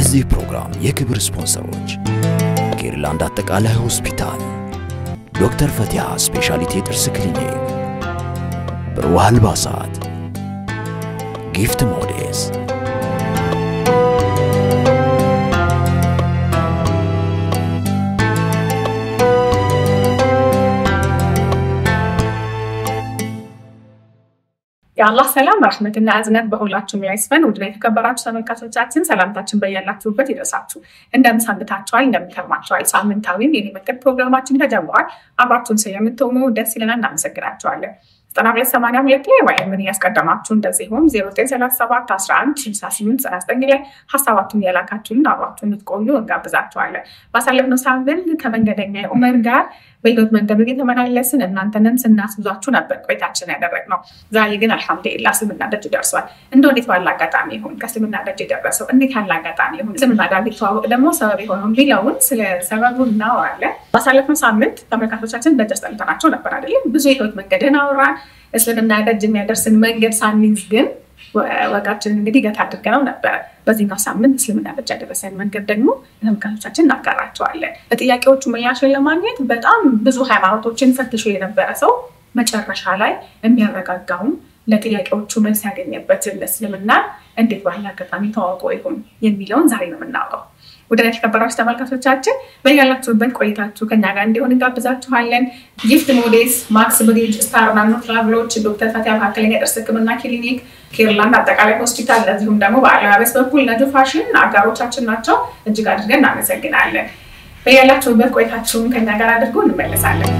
የዚህ ፕሮግራም የክብር ስፖንሰሮች ኬርላንድ አጠቃላይ ሆስፒታል፣ ዶክተር ፈቲያ ስፔሻሊቲ የጥርስ ክሊኒክ፣ ብሩህ አልባሳት፣ ጊፍት ሞዴስ የአላህ ሰላም ረሕመትና እዝነት በሁላችሁም ላይ ይስፈን። ውድ የተከበራችሁ ተመልካቾቻችን ሰላምታችን በያላችሁበት ይድረሳችሁ። እንደምን ሰንብታችኋል? እንደምን ከርማችኋል? ሳምንታዊም የኔ መንገድ ፕሮግራማችን ተጀምሯል። አብራችሁን ስለምትሆኑ ደስ ይለናል፣ እናመሰግናችኋለን። ዘጠና ሁለት ሰማንያ ሁለት ላይ ወይም ምን እያስቀደማችሁ እንደዚሁም ዜሮ ዘጠኝ ሰላሳ ሰባት አስራ አንድ ስልሳ ስምንት ዘጠና ዘጠኝ ላይ ሀሳባችሁን እያላካችሁን አብራችሁ እንድትቆዩ እንጋብዛችኋለን። ባሳለፍነው ሳምንት ከመንገደኛ ኡመር ጋር በህይወት መንገዱ እየተመላለስን እናንተንም ስናስብዛችሁ ነበር ቆይታችን ያደረግነው። ዛሬ ግን አልሐምዱሊላህ እስልምና ደጅ ደርሷል። እንደ እንዴት ባለ አጋጣሚ ይሁን ከእስልምና ደጅ የደረሰው እንዴት ያለ አጋጣሚ ይሁን እስልምና ጋር እንዲተዋወቅ ደግሞ ሰበብ የሆነው ቢለውን ስለ ሰበቡ እናወራለን። ባሳለፍነው ሳምንት ተመልካቾቻችን ደጅ አስጠልተናቸው ነበር አይደለም? ብዙ የህይወት መንገድን አወራን። እስልምና ደጅ የሚያደርስን መንገድ ሳንይዝ ግን ወጋችን እንግዲህ ገታ አድርገነው ነበረ። በዚህኛው ሳምንት እስልምና ደጅ ያደረሰን መንገድ ደግሞ ለተመልካቾቻችን እናጋራቸዋለን። ለጥያቄዎቹ ምላሽን ለማግኘት በጣም ብዙ ሃይማኖቶችን ፈትሾ የነበረ ሰው መጨረሻ ላይ የሚያረጋጋውን ለጥያቄዎቹ መልስ ያገኘበትን እስልምና እንዴት ባለ አጋጣሚ ተዋውቆ ይሁን የሚለውን ዛሬ ነው የምናውቀው። ወደ የተከበራችሁ ተመልካቾቻችን በያላችሁበት ቆይታችሁ ከኛ ጋር እንዲሆን እንጋብዛችኋለን። ጊፍት ሞዴስ፣ ማክስ ብሪጅ፣ ስታር ናኖ ትራቭሎች፣ ዶክተር ፈቲያ መካከለኛ የጥርስ ሕክምና ክሊኒክ፣ ኬርላንድ አጠቃላይ ሆስፒታል፣ እንደዚሁም ደግሞ በአለባበስ በኩል ነጁ ፋሽን አጋሮቻችን ናቸው። እጅግ አድርገን እናመሰግናለን። በያላችሁበት ቆይታችሁን ከኛ ጋር አድርጎ እንመለሳለን።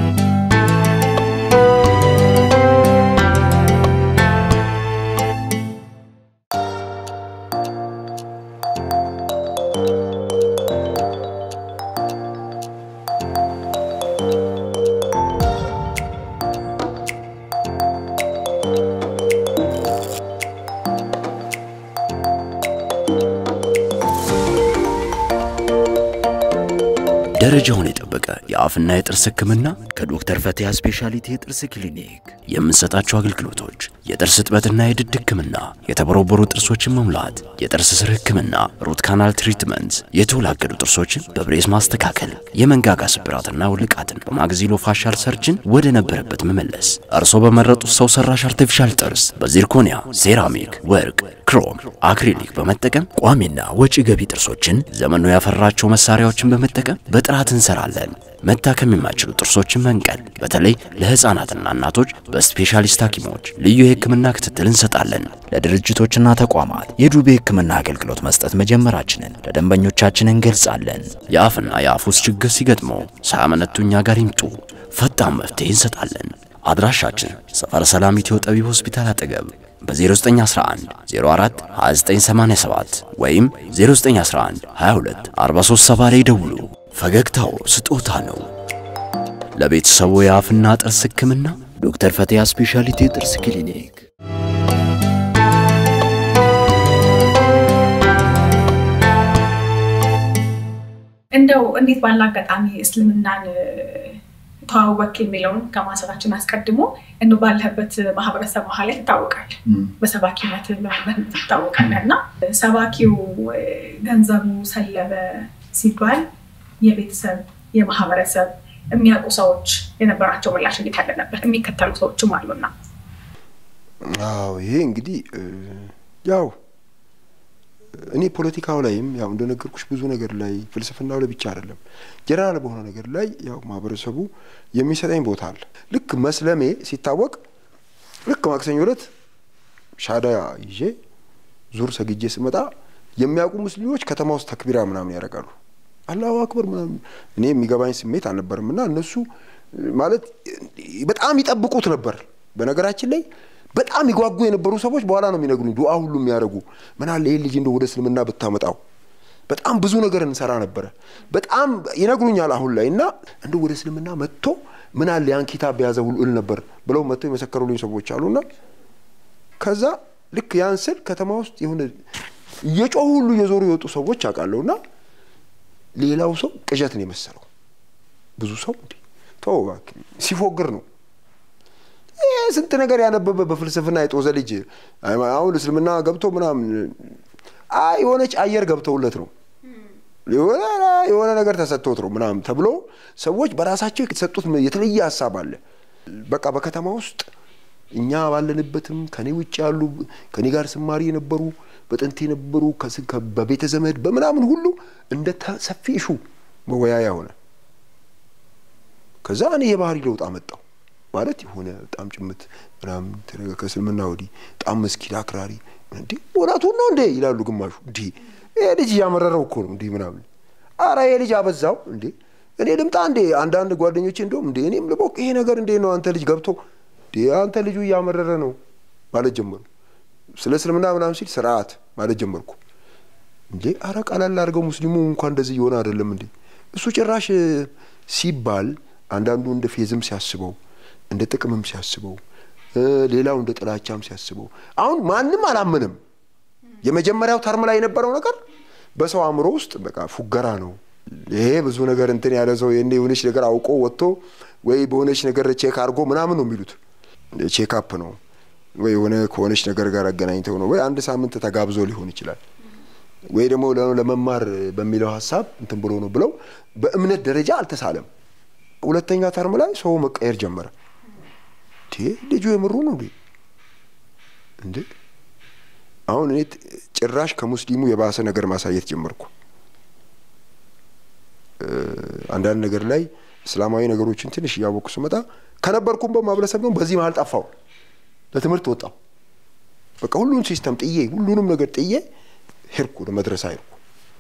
ደረጃውን የጠበቀ የአፍና የጥርስ ህክምና ከዶክተር ፈቲያ ስፔሻሊቲ የጥርስ ክሊኒክ የምንሰጣቸው አገልግሎቶች የጥርስ እጥበትና የድድ ህክምና፣ የተቦረቦሩ ጥርሶችን መሙላት፣ የጥርስ ስር ህክምና፣ ሩት ካናል ትሪትመንት፣ የተወላገዱ ጥርሶችን በብሬስ ማስተካከል፣ የመንጋጋ ስብራትና ውልቃትን በማግዚሎ ፋሻል ሰርጅን ወደ ነበረበት መመለስ፣ እርሶ በመረጡት ሰው ሰራሽ አርቲፊሻል ጥርስ በዚርኮኒያ፣ ሴራሚክ፣ ወርቅ፣ ክሮም፣ አክሪሊክ በመጠቀም ቋሚና ወጪ ገቢ ጥርሶችን ዘመኑ ያፈራቸው መሳሪያዎችን በመጠቀም በጥራት እንሰራለን። መታከም የማይችሉ ጥርሶችን መንቀል፣ በተለይ ለህፃናትና እናቶች በስፔሻሊስት ሐኪሞች ልዩ የህክምና ክትትል እንሰጣለን። ለድርጅቶችና ተቋማት የዱቤ ህክምና አገልግሎት መስጠት መጀመራችንን ለደንበኞቻችን እንገልጻለን። የአፍና የአፍ ውስጥ ችግር ሲገጥመው ሳያመነቱ እኛ ጋር ይምጡ፣ ፈጣን መፍትሄ እንሰጣለን። አድራሻችን ሰፈረ ሰላም ኢትዮ ጠቢብ ሆስፒታል አጠገብ በ0911 04 2987 ወይም 0911 22 437 ላይ ደውሉ። ፈገግታው ስጦታ ነው። ለቤተሰቡ የአፍና ጥርስ ህክምና ዶክተር ፈቲያ ስፔሻሊቲ የጥርስ ክሊኒክ። እንደው እንዴት ባለ አጋጣሚ እስልምናን ተዋወቅ የሚለውን ከማንሳታችን አስቀድሞ እንደ ባለህበት ማህበረሰብ መሀል ትታወቃል፣ በሰባኪነት በመምህርነት ትታወቃለህ እና ሰባኪው ገንዘቡ ሰለበ ሲባል የቤተሰብ የማህበረሰብ የሚያውቁ ሰዎች የነበራቸው ምላሽ እንዴት ያለ ነበር? የሚከተሉ ሰዎችም አሉና። አዎ ይሄ እንግዲህ ያው እኔ ፖለቲካው ላይም ያው እንደነገርኩሽ ብዙ ነገር ላይ ፍልስፍናው ላይ ብቻ አይደለም ጀነራል በሆነ ነገር ላይ ያው ማህበረሰቡ የሚሰጠኝ ቦታ አለ። ልክ መስለሜ ሲታወቅ ልክ ማክሰኞ ዕለት ሻዳ ይዤ ዙር ሰግጄ ስመጣ የሚያውቁ ሙስሊሞች ከተማ ውስጥ ተክቢራ ምናምን ያደርጋሉ። አላሁ አክበር ምናምን እኔ የሚገባኝ ስሜት አልነበርም። እና እነሱ ማለት በጣም ይጠብቁት ነበር። በነገራችን ላይ በጣም ይጓጉ የነበሩ ሰዎች በኋላ ነው የሚነግሩኝ፣ ዱዓ ሁሉ የሚያደርጉ ምን አለ ይህ ልጅ እንደ ወደ እስልምና ብታመጣው በጣም ብዙ ነገር እንሰራ ነበረ። በጣም ይነግሩኛል አሁን ላይ እና እንደ ወደ እስልምና መጥቶ ምን አለ ያን ኪታብ በያዘ ሁሉ እል ነበር ብለው መጥተው የመሰከሩልኝ ሰዎች አሉና ከዛ ልክ ያን ስል ከተማ ውስጥ የሆነ እየጮሁ ሁሉ እየዞሩ የወጡ ሰዎች አውቃለሁና ሌላው ሰው ቅዠት ነው የመሰለው። ብዙ ሰው እንዴ ተው እባክህ ሲፎግር ነው ይህ ስንት ነገር ያነበበ በፍልስፍና የጦዘ ልጅ አሁን እስልምና ገብቶ ምናምን አይ የሆነች አየር ገብተውለት ነው የሆነ የሆነ ነገር ተሰጥቶት ነው ምናምን ተብሎ ሰዎች በራሳቸው የተሰጡት የተለየ ሀሳብ አለ። በቃ በከተማ ውስጥ እኛ ባለንበትም ከኔ ውጭ ያሉ ከኔ ጋር ስማሪ የነበሩ በጥንት የነበሩ ከስ- ከ- በቤተ ዘመድ በምናምን ሁሉ እንደ ተ- ሰፊ እሹ መወያያ ሆነ። ከዛ እኔ የባህሪ ለውጥ አመጣው ማለት የሆነ በጣም ጭምት ምናምን ተደረገ። ከእስልምና ወዲህ በጣም መስጊድ አክራሪ እንዴ እውነቱን ነው እንዴ ይላሉ ግማሹ። እንዲ ይሄ ልጅ እያመረረው እኮ ነው እንዲህ ምናምን። አረ ይሄ ልጅ አበዛው እንዴ እኔ ልምጣ እንዴ? አንዳንድ ጓደኞቼ እንደውም እንዴ እኔም ልቦቅ ይሄ ነገር እንዴ ነው አንተ ልጅ ገብቶ እንዴ አንተ ልጁ እያመረረ ነው ማለት ጀመሩ። ስለ እስልምና ምናምን ሲል ስርዓት ማለት ጀመርኩ። እንዴ አረ ቀላል አድርገው ሙስሊሙ እንኳን እንደዚህ እየሆነ አይደለም እንዴ እሱ ጭራሽ እ፣ ሲባል አንዳንዱ እንደ ፌዝም ሲያስበው እንደ ጥቅምም ሲያስበው እ፣ ሌላው እንደ ጥላቻም ሲያስበው አሁን ማንም አላመንም። የመጀመሪያው ተርም ላይ የነበረው ነገር በሰው አእምሮ ውስጥ በቃ ፉገራ ነው። ይሄ ብዙ ነገር እንትን ያለ ሰው ይሄኔ የሆነች ነገር አውቆ ወጥቶ ወይ በሆነች ነገር ቼክ አድርጎ ምናምን ነው የሚሉት ቼክ አፕ ነው ወይ የሆነ ከሆነች ነገር ጋር አገናኝተው ነው ወይ አንድ ሳምንት ተጋብዞ ሊሆን ይችላል ወይ ደግሞ ለ- ለመማር በሚለው ሀሳብ እንትን ብሎ ነው ብለው በእምነት ደረጃ አልተሳለም። ሁለተኛ ተርም ላይ ሰው መቀየር ጀመረ። እንዴ ልጁ የምሩ ነው እንዴ እንዴ አሁን እኔ ት- ጭራሽ ከሙስሊሙ የባሰ ነገር ማሳየት ጀመርኩ። እ፣ አንዳንድ ነገር ላይ እስላማዊ ነገሮችን ትንሽ እያወቅኩ ስመጣ ከነበርኩም በማህበረሰብ ነው በዚህ መሀል ጠፋው። ለትምህርት ወጣው። በቃ ሁሉን ሲስተም ጥዬ ሁሉንም ነገር ጥዬ ሄድኩ፣ ለመድረሳ ሄድኩ።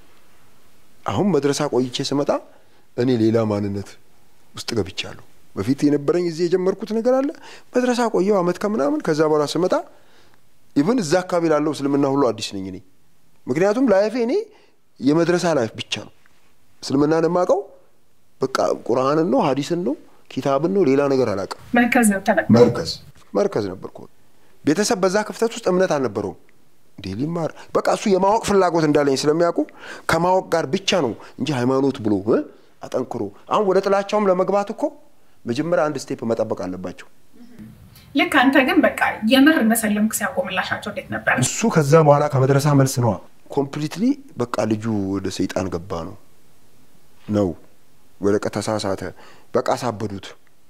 አሁን መድረሳ ቆይቼ ስመጣ እኔ ሌላ ማንነት ውስጥ ገብቻለሁ። በፊት የነበረኝ እዚህ የጀመርኩት ነገር አለ። መድረሳ ቆየው አመት ከምናምን። ከዛ በኋላ ስመጣ ኢቭን እዛ አካባቢ ላለው እስልምና ሁሉ አዲስ ነኝ እኔ። ምክንያቱም ላይፌ እኔ የመድረሳ ላይፍ ብቻ ነው። እስልምናን የማውቀው በቃ ቁርአንን ነው፣ ሀዲስን ነው፣ ኪታብን ነው። ሌላ ነገር አላውቅም። መርከዝ ነው ተለቅ መርከዝ መርከዝ ነበርኩ። ቤተሰብ በዛ ክፍተት ውስጥ እምነት አልነበረውም። እንዴ ሊማር በቃ እሱ የማወቅ ፍላጎት እንዳለኝ ስለሚያውቁ ከማወቅ ጋር ብቻ ነው እንጂ ሃይማኖት ብሎ እ አጠንክሮ አሁን ወደ ጥላቻውም ለመግባት እኮ መጀመሪያ አንድ ስቴፕ መጠበቅ አለባቸው። ልክ አንተ ግን በቃ የምር መሰለምክ ሲያቆምላሻቸው እንዴት ነበር? እሱ ከዛ በኋላ ከመድረሳ መልስ ነዋ ኮምፕሊትሊ በቃ ልጁ ወደ ሰይጣን ገባ ነው ነው ወደ ቀ ተሳሳተ። በቃ አሳበዱት።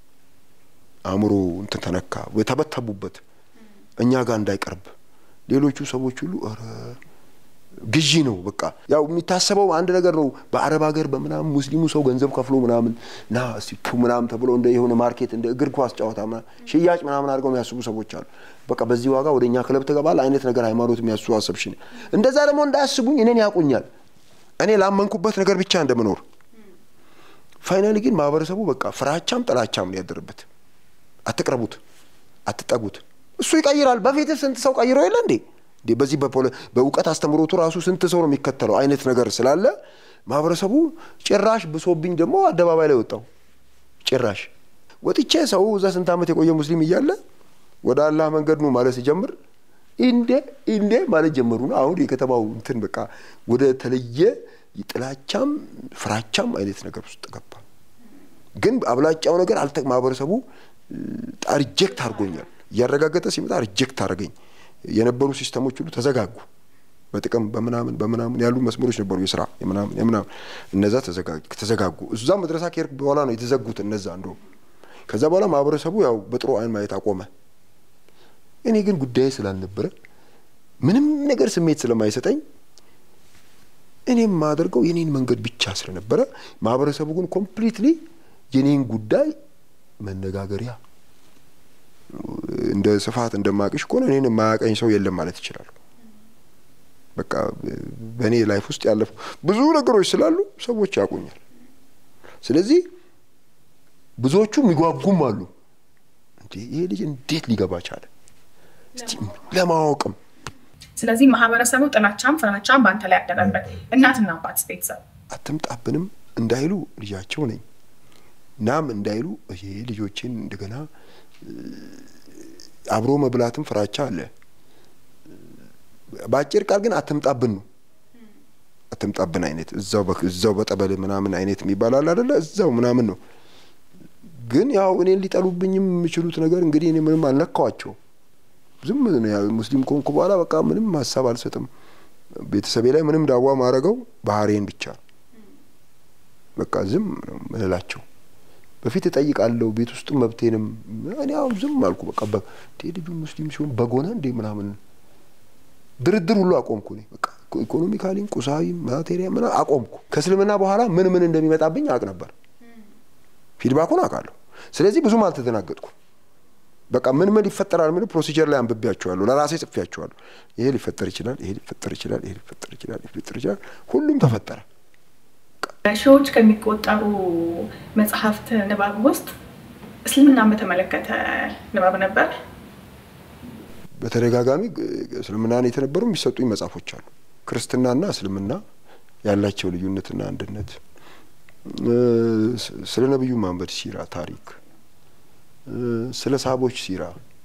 አእምሮ እንትን ተነካ ወይ ተበተቡበት። እኛ ጋር እንዳይቀርብ ሌሎቹ ሰዎች ሁሉ ኧረ ግዢ ነው በቃ ያው የሚታሰበው አንድ ነገር ነው። በአረብ ሀገር በምናምን ሙስሊሙ ሰው ገንዘብ ከፍሎ ምናምን ና እስቲ ቱ ምናምን ተብሎ እንደ የሆነ ማርኬት እንደ እግር ኳስ ጨዋታ ምናምን ሽያጭ ምናምን አድርገው የሚያስቡ ሰዎች አሉ። በቃ በዚህ ዋጋ ወደ እኛ ክለብ ትገባል አይነት ነገር ሃይማኖት የሚያስቡ አሰብሽን እንደዛ ደግሞ እንዳያስቡኝ እኔን ያውቁኛል። እኔ ላመንኩበት ነገር ብቻ እንደምኖር ፋይናሊ ግን ማህበረሰቡ በቃ ፍራቻም ጥላቻም ነው ያደረበት። አትቅረቡት፣ አትጠጉት። እሱ ይቀይራል። በፊት ስንት ሰው ቀይሮ የለ እንዴ? እንዴ በዚህ በፖለ- በእውቀት አስተምሮቱ ራሱ ስንት ሰው ነው የሚከተለው አይነት ነገር ስላለ ማህበረሰቡ ጭራሽ ብሶብኝ ደግሞ አደባባይ ላይ ወጣው። ጭራሽ ወጥቼ ሰው እዛ ስንት ዓመት የቆየ ሙስሊም እያለ ወደ አላህ መንገድ ነው ማለት ሲጀምር እንዴ እንዴ ማለት ጀመሩ ነው። አሁን የከተማው እንትን በቃ ወደ ተለየ ጥላቻም ፍራቻም አይነት ነገር ውስጥ ገባ። ግን አብላጫው ነገር አልተ ማህበረሰቡ ሪጀክት አድርጎኛል። እያረጋገጠ ሲመጣ ሪጀክት አደረገኝ። የነበሩ ሲስተሞች ሁሉ ተዘጋጉ። በጥቅም በምናምን በምናምን ያሉ መስመሮች ነበሩ፣ የስራ የምናምን የምናምን እነዛ ተዘጋ- ተዘጋጉ። እዛ መድረሳ ከሄድኩ በኋላ ነው የተዘጉት እነዛ። እንደውም ከዛ በኋላ ማህበረሰቡ ያው በጥሩ አይን ማየት አቆመ። እኔ ግን ጉዳይ ስላልነበረ ምንም ነገር ስሜት ስለማይሰጠኝ እኔ የማደርገው የኔን መንገድ ብቻ ስለነበረ ማህበረሰቡ ግን ኮምፕሊትሊ የኔን ጉዳይ መነጋገሪያ እንደ ስፋት እንደማቅሽ ከሆነ እኔን የማያቀኝ ሰው የለም ማለት ይችላሉ። በቃ በእኔ ላይፍ ውስጥ ያለፉ ብዙ ነገሮች ስላሉ ሰዎች ያውቁኛል። ስለዚህ ብዙዎቹ የሚጓጉም አሉ። እንዴ ይሄ ልጅ እንዴት ሊገባ ቻለ? እስቲ ለማወቅም ስለዚህ ማህበረሰቡ ጥላቻም ፍራቻም በአንተ ላይ ያደረበት እናትና አባት ቤተሰብ አትምጣብንም እንዳይሉ ልጃቸው ነኝ ናም እንዳይሉ ይሄ ልጆችን እንደገና አብሮ መብላትም ፍራቻ አለ። በአጭር ቃል ግን አትምጣብን ነው። አትምጣብን አይነት እዛው በ- እዛው በጠበል ምናምን አይነት የሚባል አለ አይደለ? እዛው ምናምን ነው። ግን ያው እኔን ሊጠሉብኝም የሚችሉት ነገር እንግዲህ እኔ ምንም አልነካዋቸው። ዝም ነው ያው ሙስሊም ከሆንኩ በኋላ በቃ ምንም ሀሳብ አልሰጥም። ቤተሰቤ ላይ ምንም ዳዋ ማድረገው ባህሬን ብቻ ነው። በቃ ዝም ነው ምንላቸው። በፊት እጠይቃለሁ ቤት ውስጥ መብቴንም እኔ አሁን ዝም አልኩ። በቃ ልጁ ሙስሊም ሲሆን በጎነ እንዴ ምናምን ድርድር ሁሉ አቆምኩ። እኔ በቃ ኢኮኖሚካሊም ቁሳዊም ማቴሪያ ምና አቆምኩ። ከእስልምና በኋላ ምን ምን እንደሚመጣብኝ አውቅ ነበር። ፊድባኩን አውቃለሁ። ስለዚህ ብዙም አልተደናገጥኩም። በቃ ምን ምን ይፈጠራል ምን ፕሮሲጀር ላይ አንብቤያቸዋለሁ፣ ለራሴ ጽፌያቸዋለሁ። ይሄ ሊፈጠር ይችላል፣ ይሄ ሊፈጠር ይችላል፣ ይሄ ሊፈጠር ይችላል፣ ይሄ ሊፈጠር ይችላል። ሁሉም ተፈጠረ። ሺዎች ከሚቆጠሩ መጽሐፍት ንባብ ውስጥ እስልምናን በተመለከተ ንባብ ነበር። በተደጋጋሚ እስልምናን የተነበሩ የሚሰጡኝ መጽሐፎች አሉ። ክርስትናና እስልምና ያላቸው ልዩነትና አንድነት፣ ስለ ነቢዩ መሐመድ ሲራ ታሪክ፣ ስለ ሳቦች ሲራ፣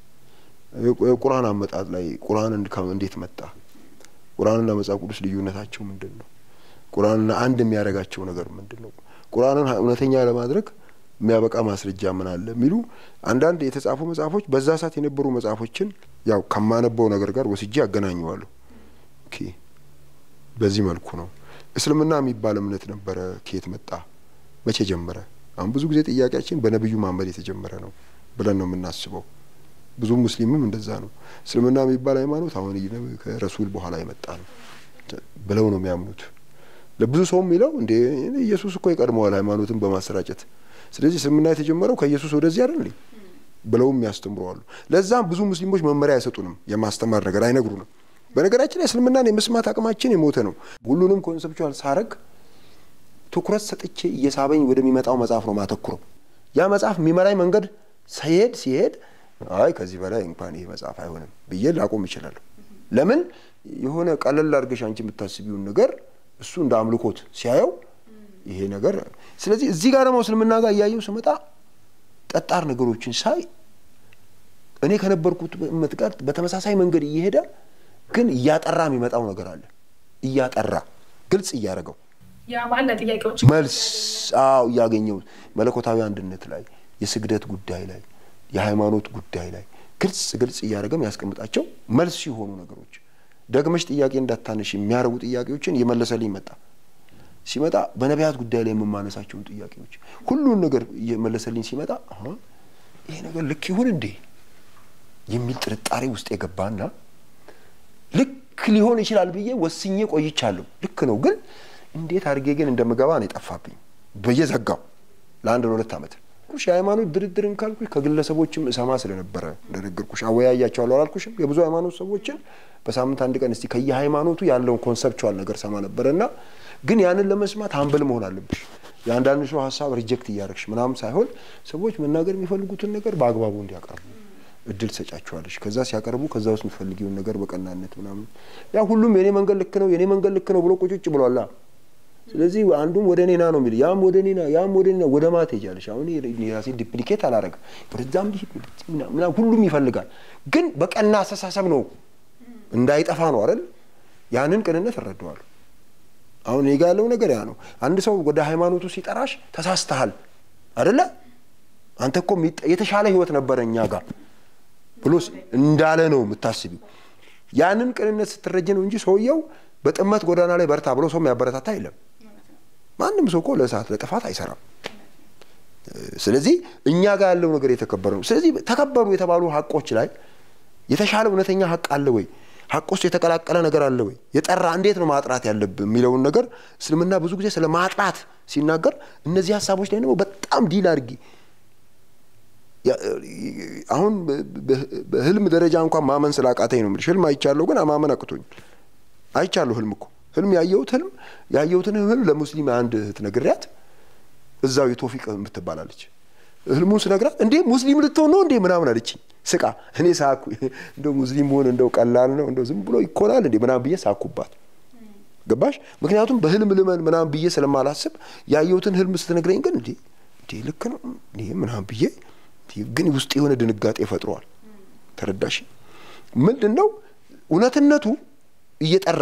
የቁርአን አመጣጥ ላይ ቁርአን እንዴት መጣ፣ ቁርአንና መጽሐፍ ቅዱስ ልዩነታቸው ምንድን ነው፣ ቁርአንና አንድ የሚያደርጋቸው ነገር ምንድን ነው፣ ቁርአንን እውነተኛ ለማድረግ የሚያበቃ ማስረጃ ምን አለ የሚሉ አንዳንድ የተጻፉ መጽሐፎች በዛ ሰዓት የነበሩ መጽሐፎችን ያው ከማነበው ነገር ጋር ወስጄ ያገናኘዋለሁ። ኦኬ በዚህ መልኩ ነው። እስልምና የሚባል እምነት ነበረ፣ ከየት መጣ፣ መቼ ጀመረ? አሁን ብዙ ጊዜ ጥያቄያችን በነቢዩ መሐመድ የተጀመረ ነው ብለን ነው የምናስበው። ብዙ ሙስሊምም እንደዛ ነው። እስልምና የሚባል ሃይማኖት አሁን ከረሱል በኋላ የመጣ ነው ብለው ነው የሚያምኑት። ለብዙ ሰው የሚለው እንዴ ኢየሱስ እኮ ይቀድመዋል ሃይማኖትን በማሰራጨት ስለዚህ እስልምና የተጀመረው ከኢየሱስ ወደዚህ አይደል ብለውም ያስተምረዋሉ። ለዛም ብዙ ሙስሊሞች መመሪያ አይሰጡንም፣ የማስተማር ነገር አይነግሩንም። በነገራችን ላይ እስልምናን የመስማት አቅማችን የሞተ ነው። ሁሉንም ኮንሰፕቹዋል ሳረግ ትኩረት ሰጥቼ እየሳበኝ ወደሚመጣው መጽሐፍ ነው ማተኩረው። ያ መጽሐፍ የሚመራኝ መንገድ ሲሄድ ሲሄድ አይ ከዚህ በላይ እንኳን ይሄ መጽሐፍ አይሆንም ብዬ ላቆም ይችላለሁ። ለምን የሆነ ቀለል አድርገሽ አንቺ የምታስቢውን ነገር እሱ እንደ አምልኮት ሲያየው ይሄ ነገር ስለዚህ እዚህ ጋር ደግሞ እስልምና ጋር እያየው ስመጣ ጠጣር ነገሮችን ሳይ እኔ ከነበርኩት እምነት ጋር በተመሳሳይ መንገድ እየሄደ ግን እያጠራ የሚመጣው ነገር አለ። እያጠራ ግልጽ እያደረገው ያ ማለት ጥያቄዎች መልስ አዎ እያገኘው መለኮታዊ አንድነት ላይ የስግደት ጉዳይ ላይ የሃይማኖት ጉዳይ ላይ ግልጽ ግልጽ እያደረገ ያስቀምጣቸው መልስ የሆኑ ነገሮች ደግመሽ ጥያቄ እንዳታነሽ የሚያደርጉ ጥያቄዎችን እየመለሰልኝ መጣ። ሲመጣ በነቢያት ጉዳይ ላይ የምማነሳቸውን ጥያቄዎች ሁሉን ነገር እየመለሰልኝ ሲመጣ ይሄ ነገር ልክ ይሁን እንዴ የሚል ጥርጣሬ ውስጥ የገባና ልክ ሊሆን ይችላል ብዬ ወስኜ ቆይቻለሁ። ልክ ነው፣ ግን እንዴት አድርጌ ግን እንደምገባ ነው የጠፋብኝ። በየዘጋው ለአንድ ለሁለት ዓመት ኩሽ የሃይማኖት ድርድርን ካልኩሽ ከግለሰቦችም እሰማ ስለነበረ እንደነገርኩሽ አወያያቸዋለሁ አላልኩሽም? የብዙ ሃይማኖት ሰዎችን በሳምንት አንድ ቀን እስቲ ከየሃይማኖቱ ያለውን ኮንሰፕቹዋል ነገር ሰማ ነበረ እና ግን ያንን ለመስማት ሀምብል መሆን አለብሽ። የአንዳንድ ሰው ሀሳብ ሪጀክት እያደረግሽ ምናምን ሳይሆን ሰዎች መናገር የሚፈልጉትን ነገር በአግባቡ እንዲያቀርቡ እድል ትሰጫቸዋለሽ። ከዛ ሲያቀርቡ ከዛ ውስጥ የምትፈልጊውን ነገር በቀናነት ምናምን ያ ሁሉም የኔ መንገድ ልክ ነው የኔ መንገድ ልክ ነው ብሎ ቁጭጭ ብሏላ። ስለዚህ አንዱም ወደ እኔና ነው የሚል ያም ወደ እኔና ያም ወደ እኔና ወደ ማት ሄጃለሽ። አሁን ራሴ ዲፕሊኬት አላረግም። ወደዛም ምናምን ሁሉም ይፈልጋል፣ ግን በቀና አስተሳሰብ ነው እንዳይጠፋ ነው አይደል? ያንን ቅንነት እረዳዋለሁ። አሁን እኔ ጋ ያለው ነገር ያ ነው። አንድ ሰው ወደ ሃይማኖቱ ሲጠራሽ ተሳስተሃል አደለ? አንተ እኮ የተሻለ ህይወት ነበረ እኛ ጋር ብሎ እንዳለ ነው የምታስቢው። ያንን ቅንነት ስትረጅ ነው እንጂ ሰውየው በጥመት ጎዳና ላይ በርታ ብሎ ሰው የሚያበረታታ የለም። ማንም ሰው እኮ ለእሳት ለጥፋት አይሰራም። ስለዚህ እኛ ጋር ያለው ነገር የተከበረ ነው። ስለዚህ ተከበሩ የተባሉ ሀቆች ላይ የተሻለ እውነተኛ ሀቅ አለ ወይ? ሀቅ ውስጥ የተቀላቀለ ነገር አለ ወይ? የጠራ እንዴት ነው ማጥራት ያለብን የሚለውን ነገር እስልምና ብዙ ጊዜ ስለ ማጥራት ሲናገር እነዚህ ሀሳቦች ላይ ደግሞ በጣም ዲል አድርጊ አሁን በህልም ደረጃ እንኳን ማመን ስላቃተኝ ነው የምልሽ። ህልም አይቻለሁ ግን ማመን አቅቶኝ አይቻለሁ። ህልም እኮ ህልም ያየሁት ህልም ያየሁትን ህልም ለሙስሊም አንድ እህት ነግሪያት እዛው የቶፊቅ የምትባላለች ህልሙን ስነግራት እንዴ ሙስሊም ልትሆን ነው እንዴ ምናምን አለችኝ ስቃ። እኔ ሳኩ። እንደው ሙስሊም መሆን እንደው ቀላል ነው እንደው ዝም ብሎ ይኮናል እንዴ ምናምን ብዬ ሳኩባት። ገባሽ? ምክንያቱም በህልም ልመን ምናምን ብዬ ስለማላስብ ያየሁትን ህልም ስትነግረኝ ግን እንዴ እንዴ ልክ ነው እንዴ ምናምን ብዬ ግን ውስጥ የሆነ ድንጋጤ ፈጥሯል። ተረዳሽ? ምንድን ነው እውነትነቱ እየጠራ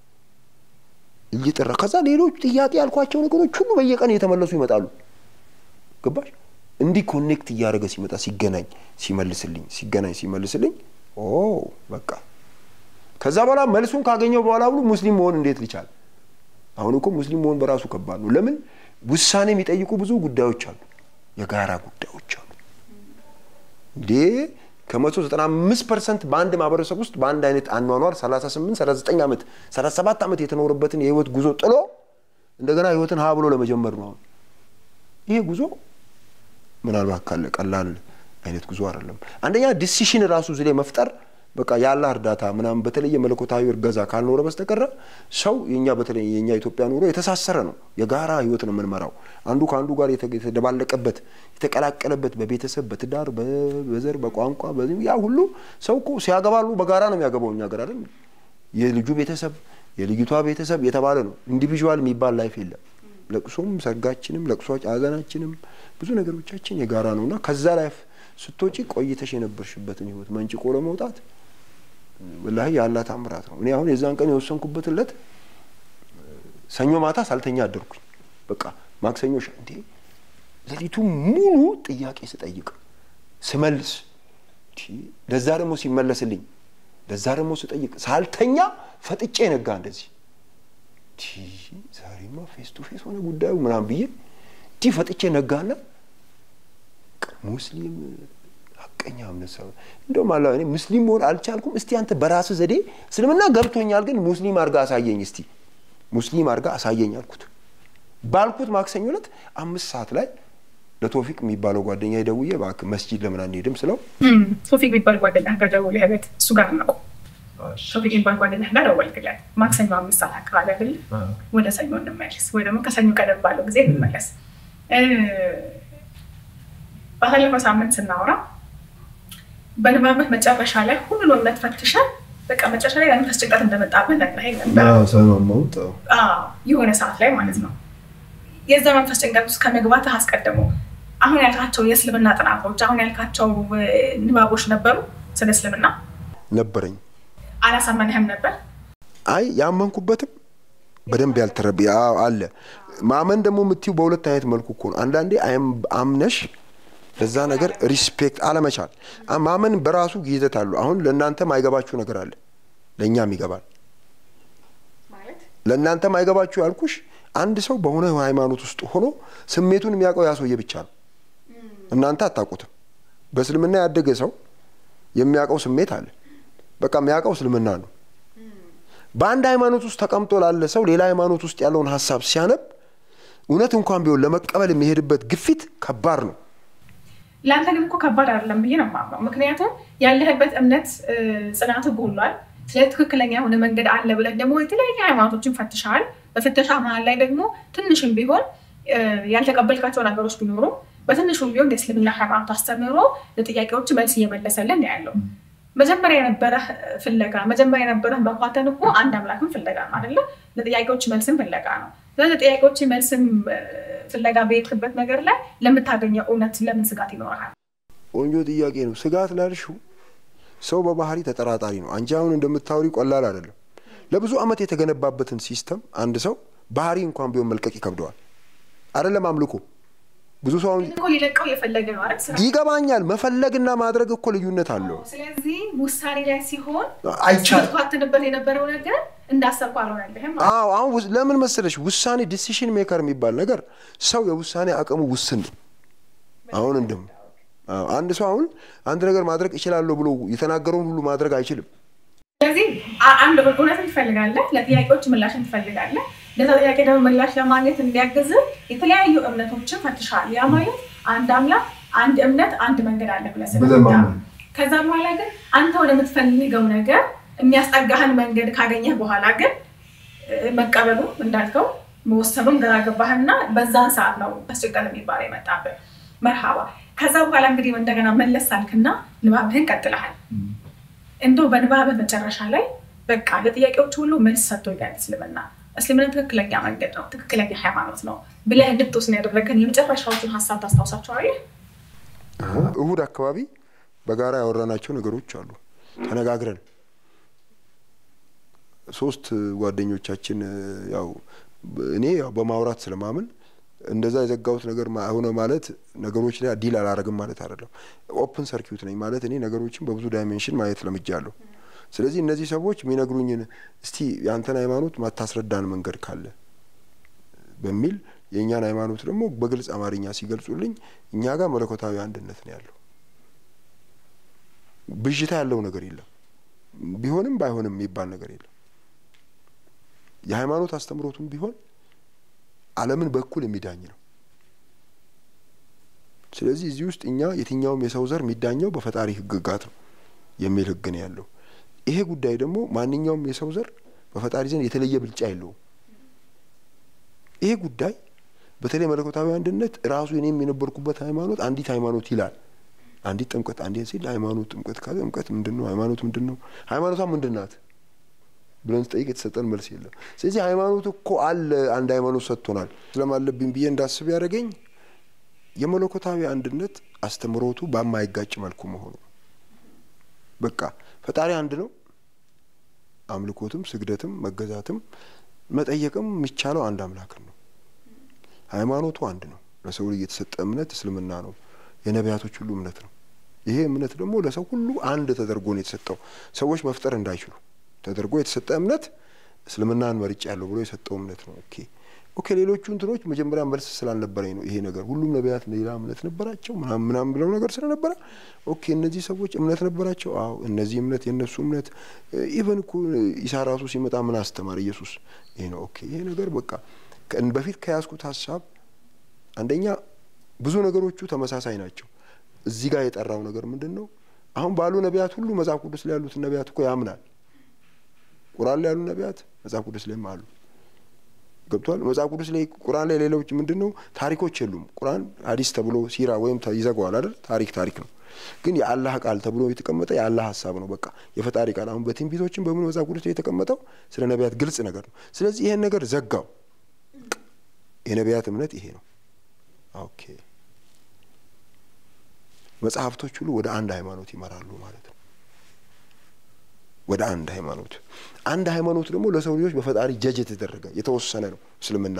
እየጠራ ከዛ ሌሎች ጥያቄ ያልኳቸው ነገሮች ሁሉ በየቀን እየተመለሱ ይመጣሉ። ገባሽ? እንዲህ ኮኔክት እያደረገ ሲመጣ ሲገናኝ ሲመልስልኝ ሲገናኝ ሲመልስልኝ ኦ በቃ ከዛ በኋላ መልሱን ካገኘው በኋላ ብሎ ሙስሊም መሆን እንዴት ልቻል አሁን እኮ ሙስሊም መሆን በራሱ ከባድ ነው። ለምን ውሳኔ የሚጠይቁ ብዙ ጉዳዮች አሉ፣ የጋራ ጉዳዮች አሉ። እንዴ ከመቶ ዘጠና አምስት ፐርሰንት በአንድ ማህበረሰብ ውስጥ በአንድ አይነት አኗኗር 38 39 ዓመት 37 ዓመት የተኖረበትን የህይወት ጉዞ ጥሎ እንደገና ህይወትን ሀ ብሎ ለመጀመር ነው። አሁን ይሄ ጉዞ ምናልባት ካለ ቀላል አይነት ጉዞ አይደለም። አንደኛ ዲሲሽን ራሱ እዚህ ላይ መፍጠር በቃ ያለ እርዳታ ምናምን በተለየ መለኮታዊ እርገዛ ካልኖረ በስተቀረ ሰው የኛ በተለይ የኛ ኢትዮጵያ ኑሮ የተሳሰረ ነው። የጋራ ህይወት ነው የምንመራው። አንዱ ከአንዱ ጋር የተደባለቀበት የተቀላቀለበት በቤተሰብ በትዳር በዘር በቋንቋ ያ ሁሉ ሰው እኮ ሲያገባሉ በጋራ ነው የሚያገባው። እኛ ሀገር አይደል የልጁ ቤተሰብ የልጅቷ ቤተሰብ የተባለ ነው። ኢንዲቪዥዋል የሚባል ላይፍ የለም። ለቅሶም ሰርጋችንም ለቅሶ ሀዘናችንም ብዙ ነገሮቻችን የጋራ ነው እና ከዛ ላይፍ ስትወጪ ቆይተሽ የነበርሽበትን ህይወት መንጭቆ ለመውጣት ወላሂ ያላ ታምራት ነው። እኔ አሁን የዛን ቀን የወሰንኩበት ዕለት ሰኞ ማታ ሳልተኛ አደርኩኝ። በቃ ማክሰኞ እንዴ ሌሊቱ ሙሉ ጥያቄ ስጠይቅ ስመልስ፣ ለዛ ደግሞ ሲመለስልኝ፣ ለዛ ደግሞ ስጠይቅ ሳልተኛ ፈጥጬ ነጋ። እንደዚህ ዛሬማ ፌስ ቱ ፌስ ሆነ ጉዳዩ ምናምን ብዬ እንዲህ ፈጥቼ ነጋና ሙስሊም ሀቀኛ እምነት ሰው እንደውም አላ እኔ ሙስሊም መሆን አልቻልኩም። እስቲ አንተ በራስህ ዘዴ እስልምና ገብቶኛል፣ ግን ሙስሊም አድርጋ አሳየኝ፣ እስቲ ሙስሊም አድርጋ አሳየኝ አልኩት። ባልኩት ማክሰኞ ዕለት አምስት ሰዓት ላይ ለቶፊቅ የሚባለው ጓደኛ ደውዬ እባክህ መስጂድ ለምን አንሄድም ስለው ቶፊቅ የሚባል ጓደኛ ጋር ደውለህ ቤት እሱ ጋር ነው ቶፊቅ የሚባል ጓደኛ ጋር ደወልክለት። ማክሰኞ አምስት ሰዓት አካባቢ አይደል? ወደ ሰኞ እንመለስ ወይ ደግሞ ከሰኞ ቀደም ባለው ጊዜ እንመለስ። ባለፈው ሳምንት ስናወራ በንባብህ መጨረሻ ላይ ሁሉን እምነት ፈትሸህ በቃ መጨረሻ ላይ መንፈስ ጭንቀት እንደመጣብህ ነግረኸኝ ነበር። የሆነ ሰዓት ላይ ማለት ነው። የዛ መንፈስ ጭንቀት ውስጥ ከመግባትህ አስቀድሞ አሁን ያልካቸው የእስልምና ጥናቶች፣ አሁን ያልካቸው ንባቦች ነበሩ ስለ እስልምና ነበረኝ። አላሳመንህም ነበር? አይ ያመንኩበትም በደንብ ያልተረብ አለ። ማመን ደግሞ የምትይው በሁለት አይነት መልኩ እኮ ነው። አንዳንዴ አምነሽ ለዛ ነገር ሪስፔክት አለመቻል። ማመን በራሱ ይዘት አለው። አሁን ለእናንተ ማይገባችሁ ነገር አለ፣ ለእኛም ይገባል። ለእናንተ ማይገባችሁ ያልኩሽ አንድ ሰው በሆነ ሃይማኖት ውስጥ ሆኖ ስሜቱን የሚያውቀው ያ ሰውዬ ብቻ ነው። እናንተ አታውቁትም። በእስልምና ያደገ ሰው የሚያውቀው ስሜት አለ። በቃ የሚያውቀው እስልምና ነው። በአንድ ሃይማኖት ውስጥ ተቀምጦ ላለ ሰው ሌላ ሃይማኖት ውስጥ ያለውን ሀሳብ ሲያነብ እውነት እንኳን ቢሆን ለመቀበል የሚሄድበት ግፊት ከባድ ነው። ለአንተ ግን እኮ ከባድ አይደለም ብዬ ነው የማምነው። ምክንያቱም ያለህበት እምነት ጽናት ጎሏል። ስለ ትክክለኛ የሆነ መንገድ አለ ብለህ ደግሞ የተለያዩ ሃይማኖቶችን ፈትሸሃል። በፍተሻ መሀል ላይ ደግሞ ትንሽም ቢሆን ያልተቀበልካቸው ነገሮች ቢኖሩ በትንሹም ቢሆን የእስልምና ሃይማኖት አስተምህሮ ለጥያቄዎች መልስ እየመለሰልን ያለው መጀመሪያ የነበረህ ፍለጋ መጀመሪያ የነበረህ መኳተን እኮ አንድ አምላክን ፍለጋ ነው አይደለ? ለጥያቄዎች መልስም ፍለጋ ነው። ስለዚህ ለጥያቄዎች መልስም ፍለጋ በሄድክበት ነገር ላይ ለምታገኘው እውነት ለምን ስጋት ይኖርሃል? ቆንጆ ጥያቄ ነው። ስጋት ላልሽው ሰው በባህሪ ተጠራጣሪ ነው። አንቺ አሁን እንደምታወሪ ቀላል አይደለም። ለብዙ ዓመት የተገነባበትን ሲስተም አንድ ሰው ባህሪ እንኳን ቢሆን መልቀቅ ይከብደዋል። አይደለም አምልኮ ብዙ ሰው አሁን እኮ ሊለቀው የፈለገ ነው አይደል? ስራ ይገባኛል። መፈለግና ማድረግ እኮ ልዩነት አለው። ስለዚህ ውሳኔ ላይ ሲሆን አይቻልም። ስትኳትንበት የነበረው ነገር እንዳሰብኩ አልሆነልህም። አዎ አሁን ውስ- ለምን መሰለሽ ውሳኔ ዲሲሽን ሜከር የሚባል ነገር ሰው የውሳኔ አቅሙ ውስን ነው። አሁን እንደም አዎ፣ አንድ ሰው አሁን አንድ ነገር ማድረግ እችላለሁ ብሎ የተናገረውን ሁሉ ማድረግ አይችልም። ስለዚህ አ- አንድ እውነትን ትፈልጋለህ፣ ለጥያቄዎች ምላሽን ትፈልጋለህ። ለዛ ጥያቄ ደግሞ ምላሽ ለማግኘት እንዲያግዝ የተለያዩ እምነቶችን ፈትሻል። ያ ማለት አንድ አምላክ፣ አንድ እምነት፣ አንድ መንገድ አለ ብለህ ስለምታምን ከዛ በኋላ ግን አንተ ወደምትፈልገው ነገር የሚያስጠጋህን መንገድ ካገኘህ በኋላ ግን እ፣ መቀበሉ እንዳልከው መወሰኑም ግራ ገባህና በዛን ሰዓት ነው አስቸጋሪ የሚባለው የመጣብህ። መርሃባ። ከዛ በኋላ እንግዲህ እንደገና መለስ አልክና ንባብህን ቀጥለሃል። እንደው በንባብህ መጨረሻ ላይ በቃ ለጥያቄዎች ሁሉ መልስ ሰጥቶኛል እስልምና እስልምና ትክክለኛ መንገድ ነው፣ ትክክለኛ ሃይማኖት ነው ብለህ እንድትወስን ያደረገን የመጨረሻዎቹን ሀሳብ ታስታውሳቸዋለህ? እሁድ አካባቢ በጋራ ያወራናቸው ነገሮች አሉ። ተነጋግረን ሶስት ጓደኞቻችን ያው እኔ ያው በማውራት ስለማምን እንደዛ የዘጋሁት ነገር ማ- ሆነ ማለት ነገሮች ላይ ዲል አላረግም ማለት አይደለም። ኦፕን ሰርኪዩት ነኝ ማለት እኔ ነገሮችን በብዙ ዳይሜንሽን ማየት ለምጃለሁ። ስለዚህ እነዚህ ሰዎች የሚነግሩኝን እስቲ የአንተን ሃይማኖት ማታስረዳን መንገድ ካለ በሚል የእኛን ሃይማኖት ደግሞ በግልጽ አማርኛ ሲገልጹልኝ እኛ ጋር መለኮታዊ አንድነት ነው ያለው። ብዥታ ያለው ነገር የለም። ቢሆንም ባይሆንም የሚባል ነገር የለም። የሃይማኖት አስተምሮቱም ቢሆን ዓለምን በኩል የሚዳኝ ነው። ስለዚህ እዚህ ውስጥ እኛ የትኛውም የሰው ዘር የሚዳኘው በፈጣሪ ሕግጋት ነው የሚል ሕግ ነው ያለው። ይሄ ጉዳይ ደግሞ ማንኛውም የሰው ዘር በፈጣሪ ዘንድ የተለየ ብልጫ የለውም። ይሄ ጉዳይ በተለይ መለኮታዊ አንድነት ራሱ እኔም የነበርኩበት ሃይማኖት አንዲት ሃይማኖት ይላል። አንዲት ጥምቀት አንዲት ሲል ሃይማኖት ጥምቀት ካለ ጥምቀት ምንድን ነው? ሃይማኖት ምንድን ነው? ሃይማኖቷ ምንድን ናት ብለን ስጠይቅ የተሰጠን መልስ የለም። ስለዚህ ሃይማኖት እኮ አለ፣ አንድ ሃይማኖት ሰጥቶናል ስለማለብኝ ብዬ እንዳስብ ያደረገኝ የመለኮታዊ አንድነት አስተምሮቱ በማይጋጭ መልኩ መሆኑ በቃ ፈጣሪ አንድ ነው። አምልኮትም፣ ስግደትም፣ መገዛትም መጠየቅም የሚቻለው አንድ አምላክን ነው። ሃይማኖቱ አንድ ነው። ለሰው ልጅ የተሰጠ እምነት እስልምና ነው። የነቢያቶች ሁሉ እምነት ነው። ይሄ እምነት ደግሞ ለሰው ሁሉ አንድ ተደርጎ ነው የተሰጠው። ሰዎች መፍጠር እንዳይችሉ ተደርጎ የተሰጠ እምነት እስልምናን መርጭ ያለው ብሎ የሰጠው እምነት ነው። ኦኬ ኦኬ። ሌሎቹ እንትኖች መጀመሪያ መልስ ስላልነበረኝ ነው ይሄ ነገር ሁሉም ነቢያት ሌላ እምነት ነበራቸው ምናምን ምናምን ብለው ነገር ስለነበረ ኦኬ፣ እነዚህ ሰዎች እምነት ነበራቸው። አዎ፣ እነዚህ እምነት የእነሱ እምነት ኢቨን እኮ ኢሳ ራሱ ሲመጣ ምን አስተማር ኢየሱስ? ይሄ ነው ኦኬ። ይሄ ነገር በቃ በፊት ከያዝኩት ሀሳብ አንደኛ ብዙ ነገሮቹ ተመሳሳይ ናቸው። እዚህ ጋር የጠራው ነገር ምንድን ነው? አሁን ባሉ ነቢያት ሁሉ መጽሐፍ ቅዱስ ላይ ያሉትን ነቢያት እኮ ያምናል። ቁርአን ላይ ያሉ ነቢያት መጽሐፍ ቅዱስ ላይም አሉ። ገብቷል። መጽሐፍ ቅዱስ ላይ ቁርአን ላይ ሌሎች ምንድን ነው ታሪኮች የሉም። ቁርአን ሀዲስ ተብሎ ሲራ ወይም ይዘጋዋል አይደል? ታሪክ ታሪክ ነው። ግን የአላህ ቃል ተብሎ የተቀመጠ የአላህ ሀሳብ ነው። በቃ የፈጣሪ ቃል አሁን በትንቢቶችን በምን መጽሐፍ ቅዱስ ላይ የተቀመጠው ስለ ነቢያት ግልጽ ነገር ነው። ስለዚህ ይሄን ነገር ዘጋው። የነቢያት እምነት ይሄ ነው። ኦኬ መጽሐፍቶች ሁሉ ወደ አንድ ሃይማኖት ይመራሉ ማለት ነው። ወደ አንድ ሃይማኖት አንድ ሃይማኖት ደግሞ ለሰው ልጆች በፈጣሪ ጀጅ የተደረገ የተወሰነ ነው እስልምና።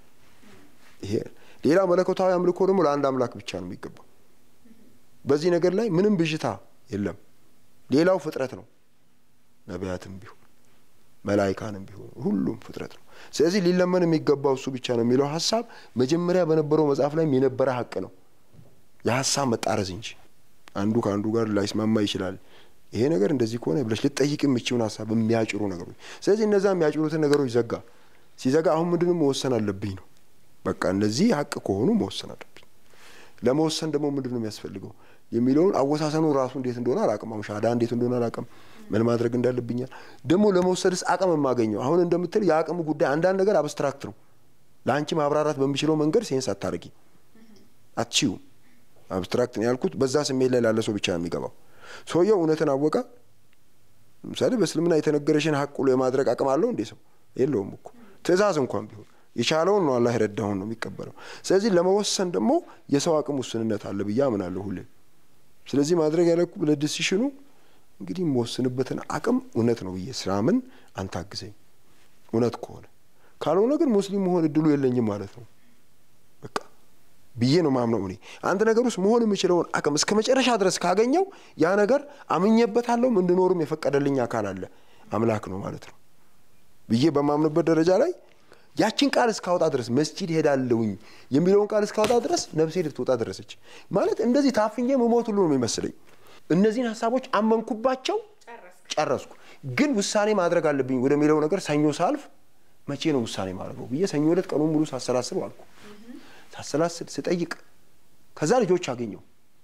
ይሄ ሌላ መለኮታዊ አምልኮ ደግሞ ለአንድ አምላክ ብቻ ነው የሚገባው። በዚህ ነገር ላይ ምንም ብዥታ የለም። ሌላው ፍጥረት ነው። ነቢያትም ቢሆን መላይካንም ቢሆን ሁሉም ፍጥረት ነው። ስለዚህ ሊለመን የሚገባው እሱ ብቻ ነው የሚለው ሀሳብ መጀመሪያ በነበረው መጽሐፍ ላይም የነበረ ሀቅ ነው። የሀሳብ መጣረዝ እንጂ አንዱ ከአንዱ ጋር ላይስማማ ይችላል። ይሄ ነገር እንደዚህ ከሆነ ብለሽ ልጠይቅ የምችውን ሀሳብ የሚያጭሩ ነገሮች። ስለዚህ እነዛ የሚያጭሩትን ነገሮች ዘጋ። ሲዘጋ አሁን ምንድነው መወሰን አለብኝ ነው። በቃ እነዚህ ሀቅ ከሆኑ መወሰን አለብኝ። ለመወሰን ደግሞ ምንድን ነው የሚያስፈልገው የሚለውን አወሳሰኑ ራሱ እንዴት እንደሆነ አላቅም። አሁን ሻዳ እንዴት እንደሆነ አላቅም። ምን ማድረግ እንዳለብኛል ደግሞ ለመውሰድስ አቅም የማገኘው አሁን እንደምትል የአቅሙ ጉዳይ አንዳንድ ነገር አብስትራክት ነው። ለአንቺ ማብራራት በሚችለው መንገድ ሴንስ አታደርጊ አትችይውም። አብስትራክት ነው ያልኩት በዛ ስሜት ላይ ላለ ሰው ብቻ ነው የሚገባው። ሰውየው እውነትን አወቀ። ለምሳሌ በእስልምና የተነገረሽን ሀቅ ሁሉ የማድረግ አቅም አለው እንዴ? ሰው የለውም እኮ ትእዛዝ እንኳን ቢሆን የቻለውን ነው አላህ የረዳውን ነው የሚቀበለው። ስለዚህ ለመወሰን ደግሞ የሰው አቅም ውስንነት አለ ብዬ አምናለሁ ሁሌም። ስለዚህ ማድረግ ያለኩ ለዲሲሽኑ እንግዲህ የምወስንበትን አቅም እውነት ነው ብዬ ስራምን አንተ አግዘኝ፣ እውነት ከሆነ ካልሆነ ግን ሙስሊም መሆን እድሉ የለኝም ማለት ነው በቃ ብዬ ነው ማምነው። እኔ አንድ ነገር ውስጥ መሆን የምችለውን አቅም እስከ መጨረሻ ድረስ ካገኘው ያ ነገር አምኜበታለሁም እንድኖርም የፈቀደልኝ አካል አለ አምላክ ነው ማለት ነው ብዬ በማምንበት ደረጃ ላይ ያችን ቃል እስካወጣ ድረስ መስጂድ ሄዳለሁኝ የሚለውን ቃል እስካወጣ ድረስ ነፍሴ ልትወጣ ደረሰች ማለት እንደዚህ ታፍኜ መሞት ሁሉ ነው የሚመስለኝ። እነዚህን ሀሳቦች አመንኩባቸው፣ ጨረስኩ። ግን ውሳኔ ማድረግ አለብኝ ወደሚለው ነገር ሰኞ ሳልፍ መቼ ነው ውሳኔ ማድረገው ብዬ ሰኞ ዕለት ቀኑን ሙሉ ሳሰላስብ አልኩ። ሳሰላስል ስጠይቅ ከዛ ልጆች አገኘው።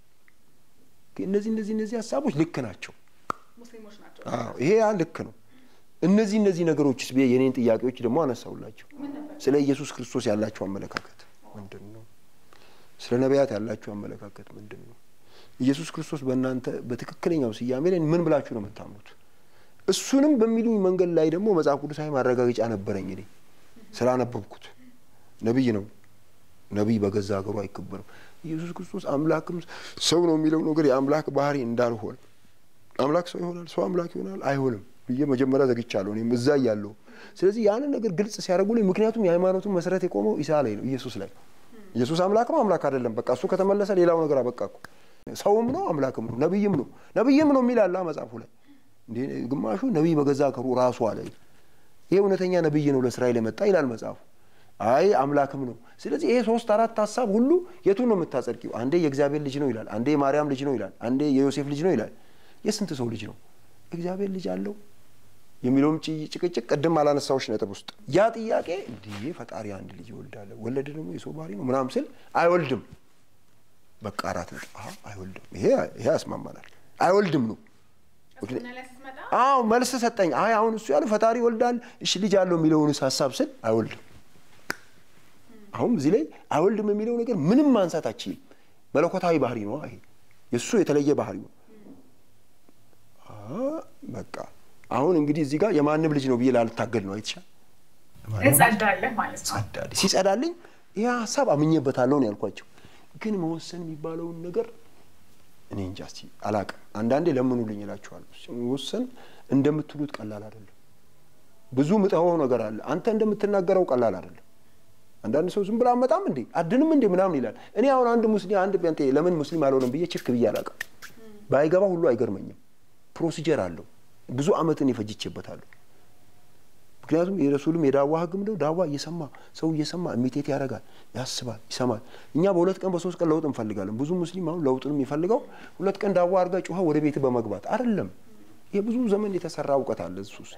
እነዚህ እነዚህ እነዚህ ሀሳቦች ልክ ናቸው። አዎ ይሄ ያ ልክ ነው። እነዚህ እነዚህ ነገሮችስ ብዬ የኔን ጥያቄዎች ደግሞ አነሳውላቸው። ስለ ኢየሱስ ክርስቶስ ያላቸው አመለካከት ምንድን ነው? ስለ ነቢያት ያላቸው አመለካከት ምንድን ነው? ኢየሱስ ክርስቶስ በእናንተ በትክክለኛው ስያሜ ላይ ምን ብላችሁ ነው የምታምኑት? እሱንም በሚሉኝ መንገድ ላይ ደግሞ መጽሐፍ ቅዱሳዊ ማረጋገጫ ነበረኝ። እኔ ስላነበብኩት ነቢይ ነው። ነቢይ በገዛ ሀገሩ አይከበርም። ኢየሱስ ክርስቶስ አምላክም ሰው ነው የሚለው ነገር የአምላክ ባህሪ እንዳልሆነ አምላክ ሰው ይሆናል፣ ሰው አምላክ ይሆናል አይሆንም ብዬ መጀመሪያ ዘግቻለሁ። እኔም እዛ እያለሁ ስለዚህ ያንን ነገር ግልጽ ሲያደርጉልኝ፣ ምክንያቱም የሃይማኖቱን መሰረት የቆመው ኢሳ ላይ ነው፣ ኢየሱስ ላይ ኢየሱስ አምላክ ነው አምላክ አይደለም፣ በቃ እሱ ከተመለሰ ሌላው ነገር አበቃ እኮ። ሰውም ነው አምላክም ነው ነቢይም ነው ነቢይም ነው የሚል አለ መጽሐፉ ላይ። እንዴ ግማሹ ነቢይ በገዛ ሀገሩ ራሱ አለ። ይሄ እውነተኛ ነቢይ ነው ለእስራኤል የመጣ ይላል መጽሐፉ። አይ አምላክም ነው። ስለዚህ ይሄ ሶስት አራት ሀሳብ ሁሉ የቱን ነው የምታጸድቂው? አንዴ የእግዚአብሔር ልጅ ነው ይላል፣ አንዴ የማርያም ልጅ ነው ይላል፣ አንዴ የዮሴፍ ልጅ ነው ይላል። የስንት ሰው ልጅ ነው? እግዚአብሔር ልጅ አለው የሚለውም ጭቅጭቅ ቅድም አላነሳዎች ነጥብ ውስጥ ያ ጥያቄ እንዲህ ፈጣሪ አንድ ልጅ ይወልዳል፣ ወለድ ደግሞ የሰው ባህሪ ነው ምናምን ስል አይወልድም። በቃ አራት ነጥብ አይወልድም። ይሄ ይሄ ያስማማናል። አይወልድም ነው አዎ መልስ ሰጠኝ። አይ አሁን እሱ ያለው ፈጣሪ ይወልዳል፣ እሺ ልጅ አለው የሚለውንስ ሀሳብ ስል አይወልድም። አሁን እዚህ ላይ አይወልድም የሚለው ነገር ምንም ማንሳት አችልም። መለኮታዊ ባህሪ ነው ይሄ የእሱ የተለየ ባህሪ ነው። በቃ አሁን እንግዲህ እዚህ ጋር የማንም ልጅ ነው ብዬ ላልታገል ነው አይተሻል። ጸዳለህ ማለት ነው። ጸዳልኝ ሲጸዳልኝ ይህ ሀሳብ አምኜበታለሁ ነው ያልኳቸው። ግን መወሰን የሚባለውን ነገር እኔ እንጃ እስኪ አላቅም። አንዳንዴ ለምኑልኝ እላችኋለሁ። መወሰን እንደምትሉት ቀላል አይደለም። ብዙ ምጠኸው ነገር አለ። አንተ እንደምትናገረው ቀላል አይደለም። አንዳንድ ሰው ዝም ብሎ አመጣም እንዴ አድንም እንዴ ምናምን ይላል። እኔ አሁን አንድ ሙስሊም አንድ ጴንጤ ለምን ሙስሊም አልሆነም ብዬ ችክ ብዬ አላውቅም። ባይገባ ሁሉ አይገርመኝም። ፕሮሲጀር አለው። ብዙ አመትን ይፈጅቼበታለሁ። ምክንያቱም የረሱልም የዳዋ ህግም ነው። ዳዋ እየሰማ ሰው እየሰማ ኢሚቴት ያደርጋል፣ ያስባል፣ ይሰማል። እኛ በሁለት ቀን በሶስት ቀን ለውጥ እንፈልጋለን። ብዙ ሙስሊም አሁን ለውጥን የሚፈልገው ሁለት ቀን ዳዋ አድርጋ ጩኸ ወደ ቤት በመግባት አይደለም። የብዙ ዘመን የተሰራ እውቀት አለ እሱ ውስጥ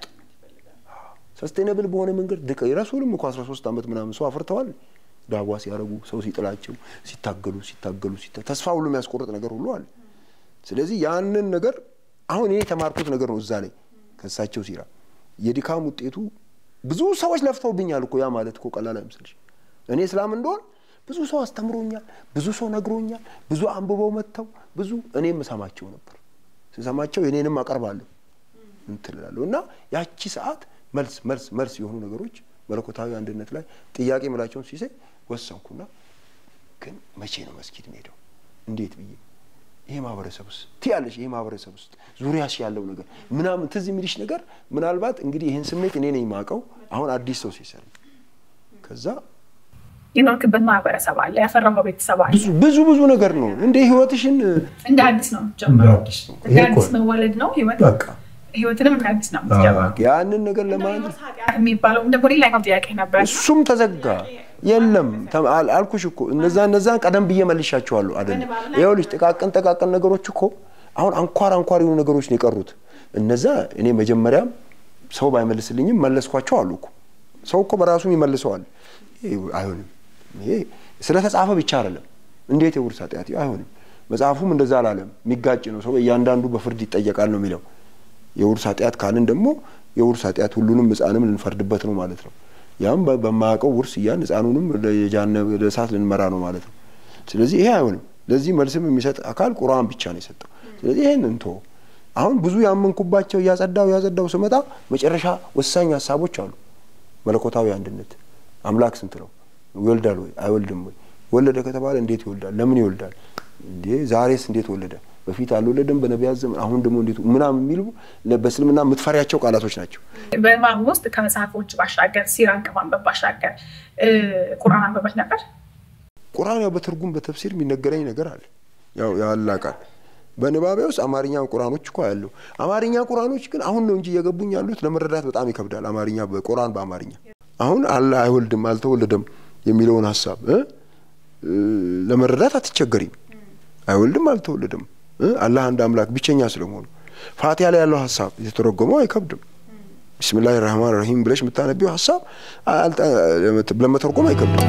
ሰስቴነብል በሆነ መንገድ ድቀ የረሱልም እኮ አስራ ሶስት ዓመት ምናምን ሰው አፍርተዋል። ዳዋ ሲያደርጉ ሰው ሲጥላቸው ሲታገሉ ሲታገሉ ተስፋ ሁሉ የሚያስቆርጥ ነገር ሁሉ አለ። ስለዚህ ያንን ነገር አሁን እኔ የተማርኩት ነገር ነው። እዛ ላይ ከእሳቸው ሲራ የድካም ውጤቱ ብዙ ሰዎች ለፍተውብኛል እኮ ያ ማለት እኮ ቀላል አይመስልሽ። እኔ እስላም እንደሆን ብዙ ሰው አስተምሮኛል፣ ብዙ ሰው ነግሮኛል፣ ብዙ አንብበው መጥተው ብዙ እኔም እሰማቸው ነበር። ስሰማቸው የኔንም አቀርባለሁ እንትላለሁ እና ያቺ ሰዓት መልስ መልስ መልስ የሆኑ ነገሮች መለኮታዊ አንድነት ላይ ጥያቄ ምላቸውን ሲሰይ ወሰንኩና ግን መቼ ነው መስጊድ ሄደው እንዴት ብዬ ይሄ ማህበረሰብ ውስጥ ትያለሽ ይሄ ማህበረሰብ ውስጥ ዙሪያሽ ያለው ነገር ምናምን ትዝ የሚልሽ ነገር ምናልባት እንግዲህ ይህን ስሜት እኔ ነኝ የማውቀው አሁን አዲስ ሰው ሲሰር ከዛ የኖርክበት ማህበረሰብ አለ፣ ያፈራው ቤተሰብ አለ። ብዙ ብዙ ነገር ነው እንደ ህይወትሽን እንደ አዲስ ነው ጀምሮ እንደ አዲስ መወለድ ነው ህይወት በቃ ህይወትንም እንደ አዲስ ነው የምትጀምረው። ያንን ነገር ለማለት ኃጢአት የሚባለው ደግሞ ሌላኛው ጥያቄ ነበር። እሱም ተዘጋ። የለም አልኩሽ እኮ እነዛ እነዛን ቀደም ብዬ መልሻቸዋለሁ። አይደለም ይኸውልሽ፣ ጥቃቅን ጥቃቅን ነገሮች እኮ አሁን አንኳር አንኳር የሆኑ ነገሮች ነው የቀሩት። እነዛ እኔ መጀመሪያም ሰው ባይመልስልኝም መለስኳቸው አሉ እኮ። ሰው እኮ በራሱም ይመልሰዋል። አይሆንም፣ ይሄ ስለተጻፈ ብቻ አይደለም። እንዴት የውርስ ኃጢአት አይሆንም። መጽሐፉም እንደዛ አላለም። የሚጋጭ ነው። ሰው እያንዳንዱ በፍርድ ይጠየቃል ነው የሚለው። የውርስ ኃጢአት ካልን ደግሞ የውርስ ኃጢአት ሁሉንም ሕፃንም ልንፈርድበት ነው ማለት ነው። ያም በማያውቀው ውርስ እያን ሕፃኑንም ለእሳት ልንመራ ነው ማለት ነው። ስለዚህ ይሄ አይሆንም። ለዚህ መልስም የሚሰጥ አካል ቁርአን ብቻ ነው የሰጠው። ስለዚህ ይህን እንቶ አሁን ብዙ ያመንኩባቸው እያጸዳው እያጸዳው ስመጣ መጨረሻ ወሳኝ ሀሳቦች አሉ። መለኮታዊ አንድነት አምላክ ስንት ነው? ይወልዳል ወይ አይወልድም ወይ? ወለደ ከተባለ እንዴት ይወልዳል? ለምን ይወልዳል? እንዴ ዛሬስ እንዴት ወለደ? በፊት አልወለደም በነቢያት ዘመን፣ አሁን ደግሞ እንዴት ምናምን የሚሉ በእስልምና የምትፈሪያቸው ቃላቶች ናቸው። በማም ውስጥ ከመጽሐፎች ባሻገር ሲራን ከማንበብ ባሻገር ቁርአን አንበበት ነበር። ቁርአን ያው በትርጉም በተፍሲር የሚነገረኝ ነገር አለ። ያው ያላ ቃል በንባቤ ውስጥ አማርኛ ቁርአኖች እኮ ያለው አማርኛ ቁርአኖች ግን አሁን ነው እንጂ እየገቡኝ ያሉት ለመረዳት በጣም ይከብዳል። አማርኛ በቁርአን በአማርኛ አሁን አለ አይወልድም አልተወለደም የሚለውን ሀሳብ ለመረዳት አትቸገሪም። አይወልድም አልተወለደም አላህ አንድ አምላክ ብቸኛ ስለመሆኑ ፋቲያ ላይ ያለው ሀሳብ የተተረጎመው አይከብድም። ቢስሚላህ ራህማን ራሂም ብለሽ የምታነቢው ሀሳብ ለመተርጎም አይከብድም።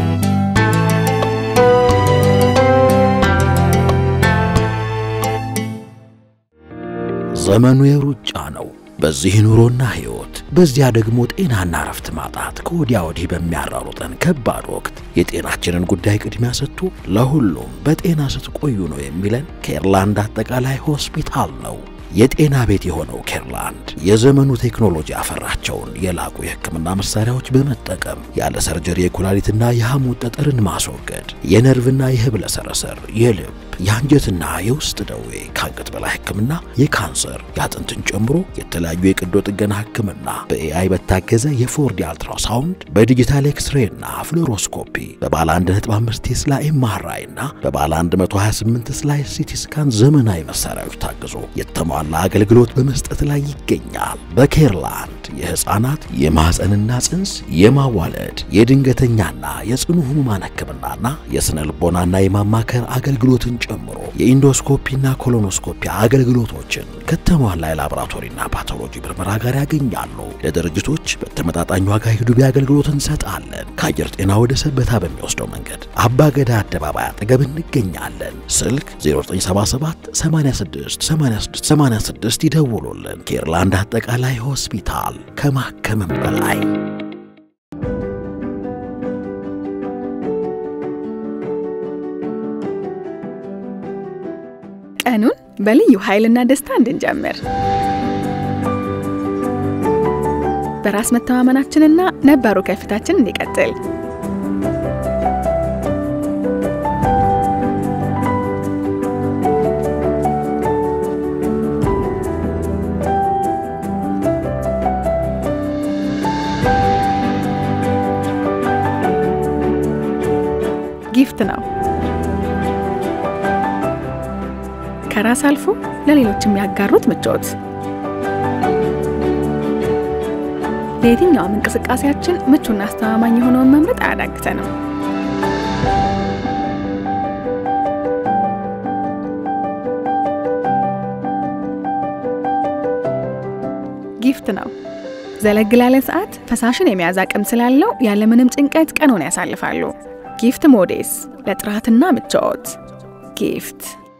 ዘመኑ የሩጫ ነው። በዚህ ኑሮና ሕይወት፣ በዚያ ደግሞ ጤናና እረፍት ማጣት ከወዲያ ወዲህ በሚያራሩጠን ከባድ ወቅት የጤናችንን ጉዳይ ቅድሚያ ሰጥቶ ለሁሉም በጤና ስትቆዩ ነው የሚለን ኬርላንድ አጠቃላይ ሆስፒታል ነው። የጤና ቤት የሆነው ኬርላንድ የዘመኑ ቴክኖሎጂ ያፈራቸውን የላቁ የሕክምና መሳሪያዎች በመጠቀም ያለ ሰርጀሪ የኩላሊትና የሐሞት ጠጠርን ማስወገድ፣ የነርቭና የህብለ ሰረሰር፣ የልብ የአንጀትና የውስጥ ደዌ፣ ከአንገት በላይ ሕክምና፣ የካንሰር፣ የአጥንትን ጨምሮ የተለያዩ የቀዶ ጥገና ሕክምና በኤአይ በታገዘ የፎርዲ አልትራሳውንድ በዲጂታል ኤክስሬይና ፍሎሮስኮፒ በባለ 1.5 ቴስላ ኤምአርአይ እና በባለ 128 ስላይ ሲቲ ስካን ዘመናዊ መሳሪያዎች ታግዞ የተሟላ አገልግሎት በመስጠት ላይ ይገኛል። በኬርላንድ የህፃናት የማህፀንና ጽንስ የማዋለድ የድንገተኛና የጽኑ ህሙማን ሕክምናና የስነ ልቦናና የማማከር አገልግሎትን ጨምሮ የኢንዶስኮፒና ኮሎኖስኮፒ አገልግሎቶችን ከተሟላ የላቦራቶሪና ፓቶሎጂ ምርመራ ጋር ያገኛሉ። ለድርጅቶች በተመጣጣኝ ዋጋ የዱቤ አገልግሎት እንሰጣለን። ከአየር ጤና ወደ ሰበታ በሚወስደው መንገድ አባገዳ አደባባይ አጠገብ እንገኛለን። ስልክ 0977 86 86 86 ይደውሉልን። ኬርላንድ አጠቃላይ ሆስፒታል ከማከምም በላይ ቀኑን በልዩ ኃይልና ደስታ እንድንጀምር በራስ መተማመናችንና ነባሩ ከፍታችን እንዲቀጥል ጊፍት ነው። ከራስ አልፎ ለሌሎች የሚያጋሩት ምቾት ለየትኛውም እንቅስቃሴያችን ምቹና አስተማማኝ የሆነውን መምረጥ አያዳግተንም። ጊፍት ነው። ዘለግ ላለ ሰዓት ፈሳሽን የመያዝ አቅም ስላለው ያለምንም ጭንቀት ቀኑን ያሳልፋሉ። ጊፍት ሞዴስ ለጥራትና ምቾት ጊፍት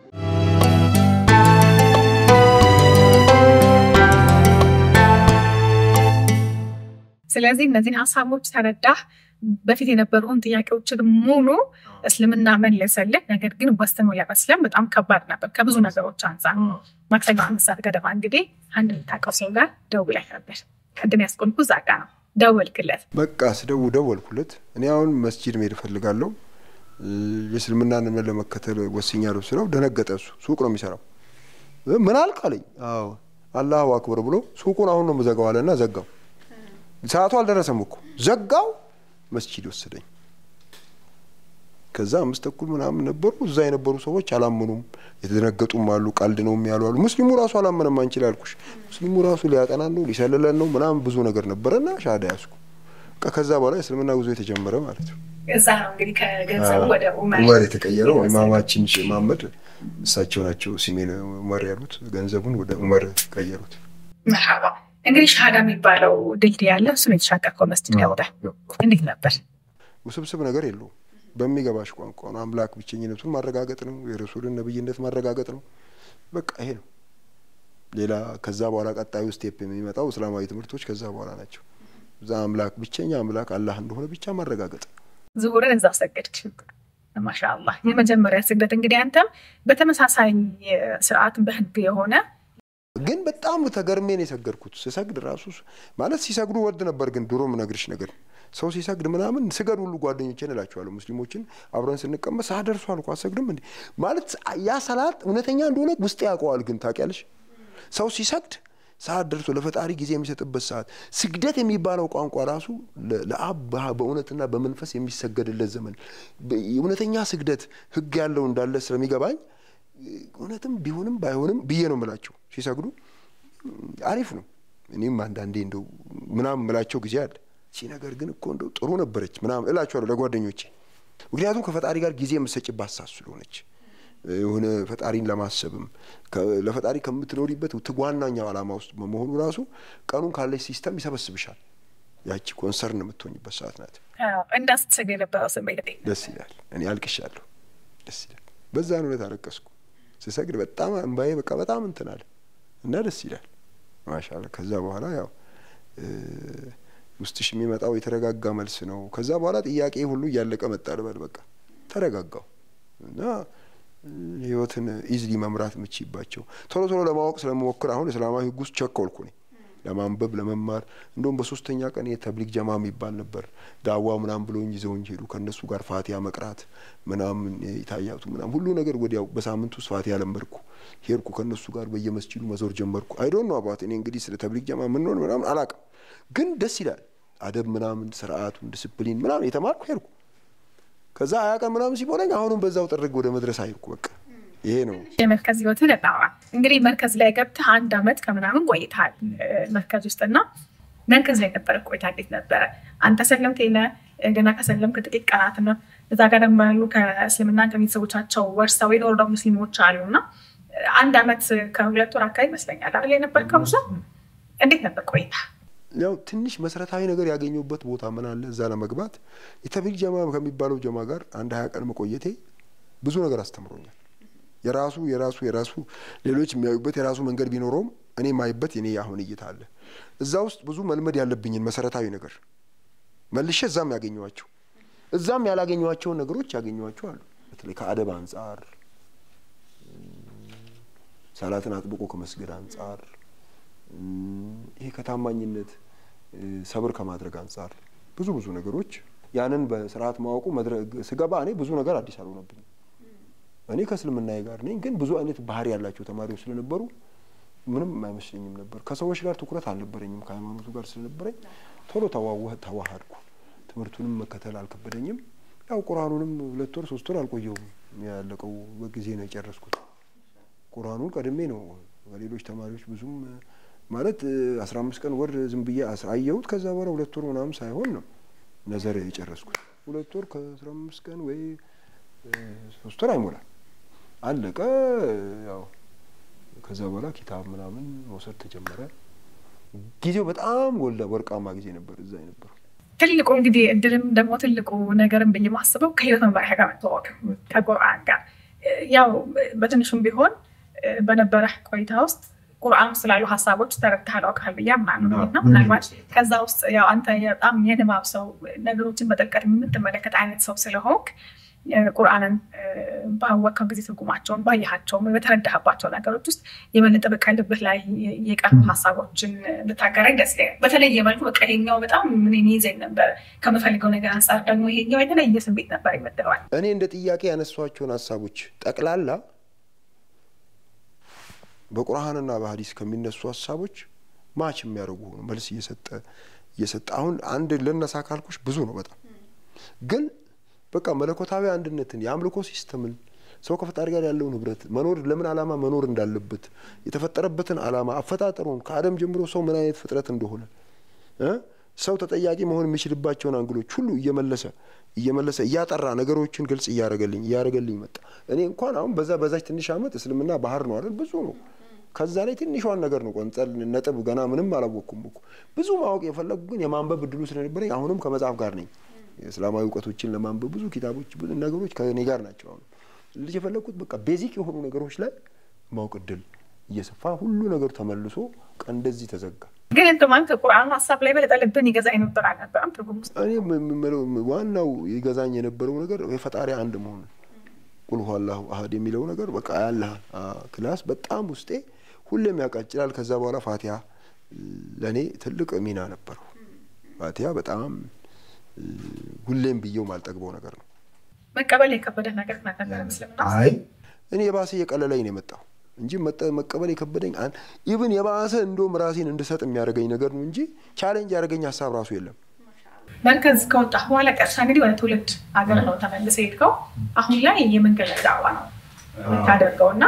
ስለዚህ እነዚህን ሀሳቦች ተረዳህ። በፊት የነበሩን ጥያቄዎችን ሙሉ እስልምና መለሰልህ። ነገር ግን ወስኖ ለመስለም በጣም ከባድ ነበር ከብዙ ነገሮች አንጻር። ማክሰኞ አምስት ሰዓት ገደማ እንግዲህ አንድ የምታውቀው ሰው ጋር ደውለህ ነበር። ቅድም ያስቆልኩ እዛ ጋ ነው። ደወልክለት? በቃ ስደው ደወልኩለት። እኔ አሁን መስጂድ መሄድ እፈልጋለሁ የእስልምናን ለመከተል ወስኛለሁ ስለው ደነገጠ። እሱ ሱቅ ነው የሚሰራው። ምን አልክ አለኝ። አዎ አላሁ አክበር ብሎ ሱቁን አሁን ነው የምዘጋው አለና ዘጋው። ሰዓቱ አልደረሰም እኮ ዘጋው። መስጂድ ወሰደኝ። ከዛ አምስት ተኩል ምናምን ነበሩ። እዛ የነበሩ ሰዎች አላመኑም። የተደነገጡም አሉ። ቀልድ ነው የሚያሉ አሉ። ሙስሊሙ ራሱ አላመነም። አንችል ያልኩሽ ሙስሊሙ ራሱ ሊያጠናን ነው ሊሰልለን ነው ምናምን ብዙ ነገር ነበረና ሻዳ ያዝኩ። ከዛ በኋላ የእስልምና ጉዞ የተጀመረ ማለት ነው። እዛ ነው እንግዲህ ከገንዘቡ ወደ ኡመር ኡመር የተቀየረው ኢማማችን ሼህ መሐመድ እሳቸው ናቸው ሲሜን ኡመር ያሉት። ገንዘቡን ወደ ኡመር ቀየሩት። መርሃባ እንግዲህ ሻሃዳ የሚባለው ድልድይ ያለ እሱን የተሻገርከው መስጂድ ገብተህ እንዴት ነበር? ውስብስብ ነገር የለውም። በሚገባሽ ቋንቋ ነው። አምላክ ብቸኝነቱን ማረጋገጥ ነው። የረሱልን ነብይነት ማረጋገጥ ነው። በቃ ይሄ ነው። ሌላ ከዛ በኋላ ቀጣዩ ስቴፕ የሚመጣው እስላማዊ ትምህርቶች ከዛ በኋላ ናቸው። እዛ አምላክ ብቸኛ አምላክ አላህ እንደሆነ ብቻ ማረጋገጥ ዙሁርን እዛ ሰገድክ። ማሻአላህ የመጀመሪያ ስግደት እንግዲህ አንተም በተመሳሳይ ስርዓት በህግ የሆነ ግን በጣም ተገርሜን የሰገድኩት ስሰግድ ራሱ ማለት ሲሰግዱ ወድ ነበር። ግን ድሮ ምነግርሽ ነገር ሰው ሲሰግድ ምናምን ስገድ ሁሉ ጓደኞቼን እላቸዋለሁ። ሙስሊሞችን አብረን ስንቀመጥ ሰዓት ደርሷል እኮ አሰግድም እንዴ ማለት ያ ሰላት እውነተኛ እንደሆነ ውስጥ ያውቀዋል። ግን ታውቂያለሽ ሰው ሲሰግድ ሰዓት ደርሶ ለፈጣሪ ጊዜ የሚሰጥበት ሰዓት ስግደት የሚባለው ቋንቋ ራሱ ለአብ በእውነትና በመንፈስ የሚሰገድለት ዘመን እውነተኛ ስግደት ህግ ያለው እንዳለ ስለሚገባኝ እውነትም ቢሆንም ባይሆንም ብዬ ነው የምላቸው ሲሰግዱ አሪፍ ነው። እኔም አንዳንዴ እንደው ምናምን ምላቸው ጊዜ አለ። ሲ ነገር ግን እኮ እንደው ጥሩ ነበረች ምናምን እላቸዋለሁ ለጓደኞቼ። ምክንያቱም ከፈጣሪ ጋር ጊዜ የምትሰጭባት ሰዓት ስለሆነች የሆነ ፈጣሪን ለማሰብም ለፈጣሪ ከምትኖሪበት ዋናኛው ዓላማ ውስጥ በመሆኑ ራሱ ቀኑን ካለች ሲስተም ይሰበስብሻል። ያቺ ኮንሰርን የምትሆኝበት ሰዓት ናት። እንዳስትሰግ የነበረው ስሜት ደስ ይላል። እኔ አልቅሻለሁ። ደስ ይላል። በዛ እውነት አለቀስኩ ስሰግድ በጣም እምባዬ በቃ በጣም እንትን አለ እና ደስ ይላል። ማሻአላ ከዛ በኋላ ያው ውስጥሽ የሚመጣው የተረጋጋ መልስ ነው። ከዛ በኋላ ጥያቄ ሁሉ እያለቀ መጣ ልበል በቃ ተረጋጋው እና ህይወትን ኢዝሊ መምራት የምችይባቸው ቶሎ ቶሎ ለማወቅ ስለምሞክር አሁን እስላማዊ ህግ ውስጥ ቸኮልኩ እኔ ለማንበብ ለመማር። እንደውም በሶስተኛ ቀን የተብሊግ ጀማ የሚባል ነበር ዳዋ ምናምን ብለውኝ ይዘውኝ ሄዱ። ከእነሱ ጋር ፋቲያ መቅራት ምናምን የታያቱ ምናምን ሁሉ ነገር ወዲያው በሳምንት ውስጥ ፋቲያ ለመድኩ። ሄድኩ ከእነሱ ጋር በየመስጂዱ መዞር ጀመርኩ። አይዶን ነው አባት እኔ እንግዲህ ስለ ተብሊግ ጀማ ምንሆን ምናምን አላውቅም፣ ግን ደስ ይላል። አደብ ምናምን ስርዓቱን ዲስፕሊን ምናምን የተማርኩ ሄድኩ። ከዛ ሀያ ቀን ምናምን ሲሞላኝ አሁንም በዛው ጥርግ ወደ መድረስ አይርኩ በቃ ይሄ ነው የመርከዝ ህይወትን እናውራ። እንግዲህ መርከዝ ላይ ገብተህ አንድ አመት ከምናምን ቆይተሃል መርከዝ ውስጥና መርከዝ ላይ ነበረ ቆይታ እንዴት ነበረ? አንተ ሰለምት የለ ገና ከሰለምክ ጥቂት ቀናት ነው። እዛ ጋር ደግሞ ያሉ ከእስልምና ከቤተሰቦቻቸው ወርሰው የኖሩ ደግሞ ሙስሊሞች አሉ እና አንድ አመት ከሁለት ወር አካባቢ ይመስለኛል አይደል የነበርከው? ብዙ እንዴት ነበር ቆይታ? ያው ትንሽ መሰረታዊ ነገር ያገኘሁበት ቦታ ምን አለ እዛ ለመግባት የተብሊግ ጀማ ከሚባለው ጀማ ጋር አንድ ሀያ ቀን መቆየቴ ብዙ ነገር አስተምሮኛል። የራሱ የራሱ የራሱ ሌሎች የሚያዩበት የራሱ መንገድ ቢኖረውም እኔ የማይበት የኔ አሁን እይታ አለ። እዛ ውስጥ ብዙ መልመድ ያለብኝን መሰረታዊ ነገር መልሼ እዛም ያገኘኋቸው እዛም ያላገኘኋቸውን ነገሮች ያገኘኋቸው አሉ። በተለይ ከአደብ አንጻር፣ ሰላትን አጥብቆ ከመስገድ አንጻር፣ ይሄ ከታማኝነት ሰብር ከማድረግ አንጻር ብዙ ብዙ ነገሮች ያንን በስርዓት ማወቁ ስገባ እኔ ብዙ ነገር አዲስ አልሆነብኝም። እኔ ከእስልምናዬ ጋር ነኝ፣ ግን ብዙ አይነት ባህሪ ያላቸው ተማሪዎች ስለነበሩ ምንም አይመስለኝም ነበር። ከሰዎች ጋር ትኩረት አልነበረኝም። ከሃይማኖቱ ጋር ስለነበረኝ ቶሎ ተዋሃድኩ። ትምህርቱንም መከተል አልከበደኝም። ያው ቁርአኑንም ሁለት ወር ሶስት ወር አልቆየውም። ያለቀው በጊዜ ነው የጨረስኩት። ቁርአኑን ቀድሜ ነው ከሌሎች ተማሪዎች ብዙም ማለት አስራ አምስት ቀን ወር ዝም ብዬ አየሁት። ከዛ በኋላ ሁለት ወር ምናምን ሳይሆን ነው ነዘር የጨረስኩት። ሁለት ወር ከአስራ አምስት ቀን ወይ ሶስት ወር አይሞላል አለቀ። ያው ከዛ በኋላ ኪታብ ምናምን መውሰድ ተጀመረ። ጊዜው በጣም ወልዳ ወርቃማ ጊዜ ነበር እዛ የነበረው። ትልቁ እንግዲህ እድልም ደግሞ ትልቁ ነገርም ብዬ ማስበው ከህይወት መመሪያ ጋር መተዋወቅ ከቁርአን ጋር ያው በትንሹም ቢሆን በነበረ ቆይታ ውስጥ ቁርአን ስላሉ ሀሳቦች ተረድተሃል አውቃል ብዬ አምናለሁ እና ምናልባት ከዛ ውስጥ ያው አንተ በጣም የንባብ ሰው ነገሮችን በጥልቀት የምትመለከት አይነት ሰው ስለሆንክ ቁርአንን ባወቅከው ጊዜ ትርጉማቸውን ባየሃቸው በተረዳህባቸው ነገሮች ውስጥ የበለጠ በቃ ልብህ ላይ የቀሩ ሀሳቦችን ብታጋራኝ ደስ ይለኛል። በተለየ መልኩ በቃ ይሄኛው በጣም ምን ይዘኝ ነበር ከምፈልገው ነገር አንጻር ደግሞ ይሄኛው የተለየ ስሜት ነበር ይመደባል። እኔ እንደ ጥያቄ ያነሷቸውን ሀሳቦች ጠቅላላ በቁርአንና በሀዲስ ከሚነሱ ሀሳቦች ማች የሚያደርጉ ሆኑ መልስ እየሰጠ እየሰጠ አሁን አንድ ልነሳ ካልኩሽ ብዙ ነው በጣም ግን በቃ መለኮታዊ አንድነትን የአምልኮ ሲስተምን ሰው ከፈጣሪ ጋር ያለውን ህብረት መኖር ለምን ዓላማ መኖር እንዳለበት የተፈጠረበትን ዓላማ አፈጣጠሩን ከአደም ጀምሮ ሰው ምን አይነት ፍጥረት እንደሆነ ሰው ተጠያቂ መሆን የሚችልባቸውን አንግሎች ሁሉ እየመለሰ እየመለሰ እያጠራ ነገሮችን ግልጽ እያረገልኝ እያረገልኝ መጣ። እኔ እንኳን አሁን በዛ በዛች ትንሽ ዓመት እስልምና ባህር ነው አይደል? ብዙ ነው። ከዛ ላይ ትንሿን ነገር ነው ቆንጸል ነጥብ ገና ምንም አላወቅኩም እኮ ብዙ ማወቅ የፈለጉ ግን የማንበብ እድሉ ስለነበረኝ አሁንም ከመጽሐፍ ጋር ነኝ። የእስላማዊ እውቀቶችን ለማንበብ ብዙ ኪታቦች ብዙ ነገሮች ከእኔ ጋር ናቸው። አሁን ልጅ የፈለግኩት በቃ ቤዚክ የሆኑ ነገሮች ላይ ማወቅ እድል እየሰፋ ሁሉ ነገር ተመልሶ ቀን እንደዚህ ተዘጋ። ግን እንደ ማለት ቁርአን ሀሳብ ላይ በለጠ ልብን ይገዛ የነበር አልነበረም ትርጉም ውስጥ እኔ የምለው ዋናው ይገዛኝ የነበረው ነገር የፈጣሪ አንድ መሆኑ ቁል ሁወ አላሁ አሀድ የሚለው ነገር በቃ ያለ ክላስ በጣም ውስጤ ሁሌም ያቃጭላል። ከዛ በኋላ ፋቲያ ለእኔ ትልቅ ሚና ነበረው። ፋቲያ በጣም ሁሌም ብዬው ማልጠግበው ነገር ነው። መቀበል የከበደ ነገር ነበር ምስልምና አይ እኔ የባሰ እየቀለለኝ ነው የመጣው እንጂ መቀበል የከበደኝ ኢቭን የባሰ እንደውም ራሴን እንድሰጥ የሚያደርገኝ ነገር ነው እንጂ ቻሌንጅ ያደረገኝ ሀሳብ ራሱ የለም። መርከዝ ከወጣ በኋላ ቀጥታ እንግዲህ ወደ ትውልድ ሀገር ነው ተመልሰ ሄድከው። አሁን ላይ የመንገድ ላይ ዳዕዋ ነው የምታደርገው እና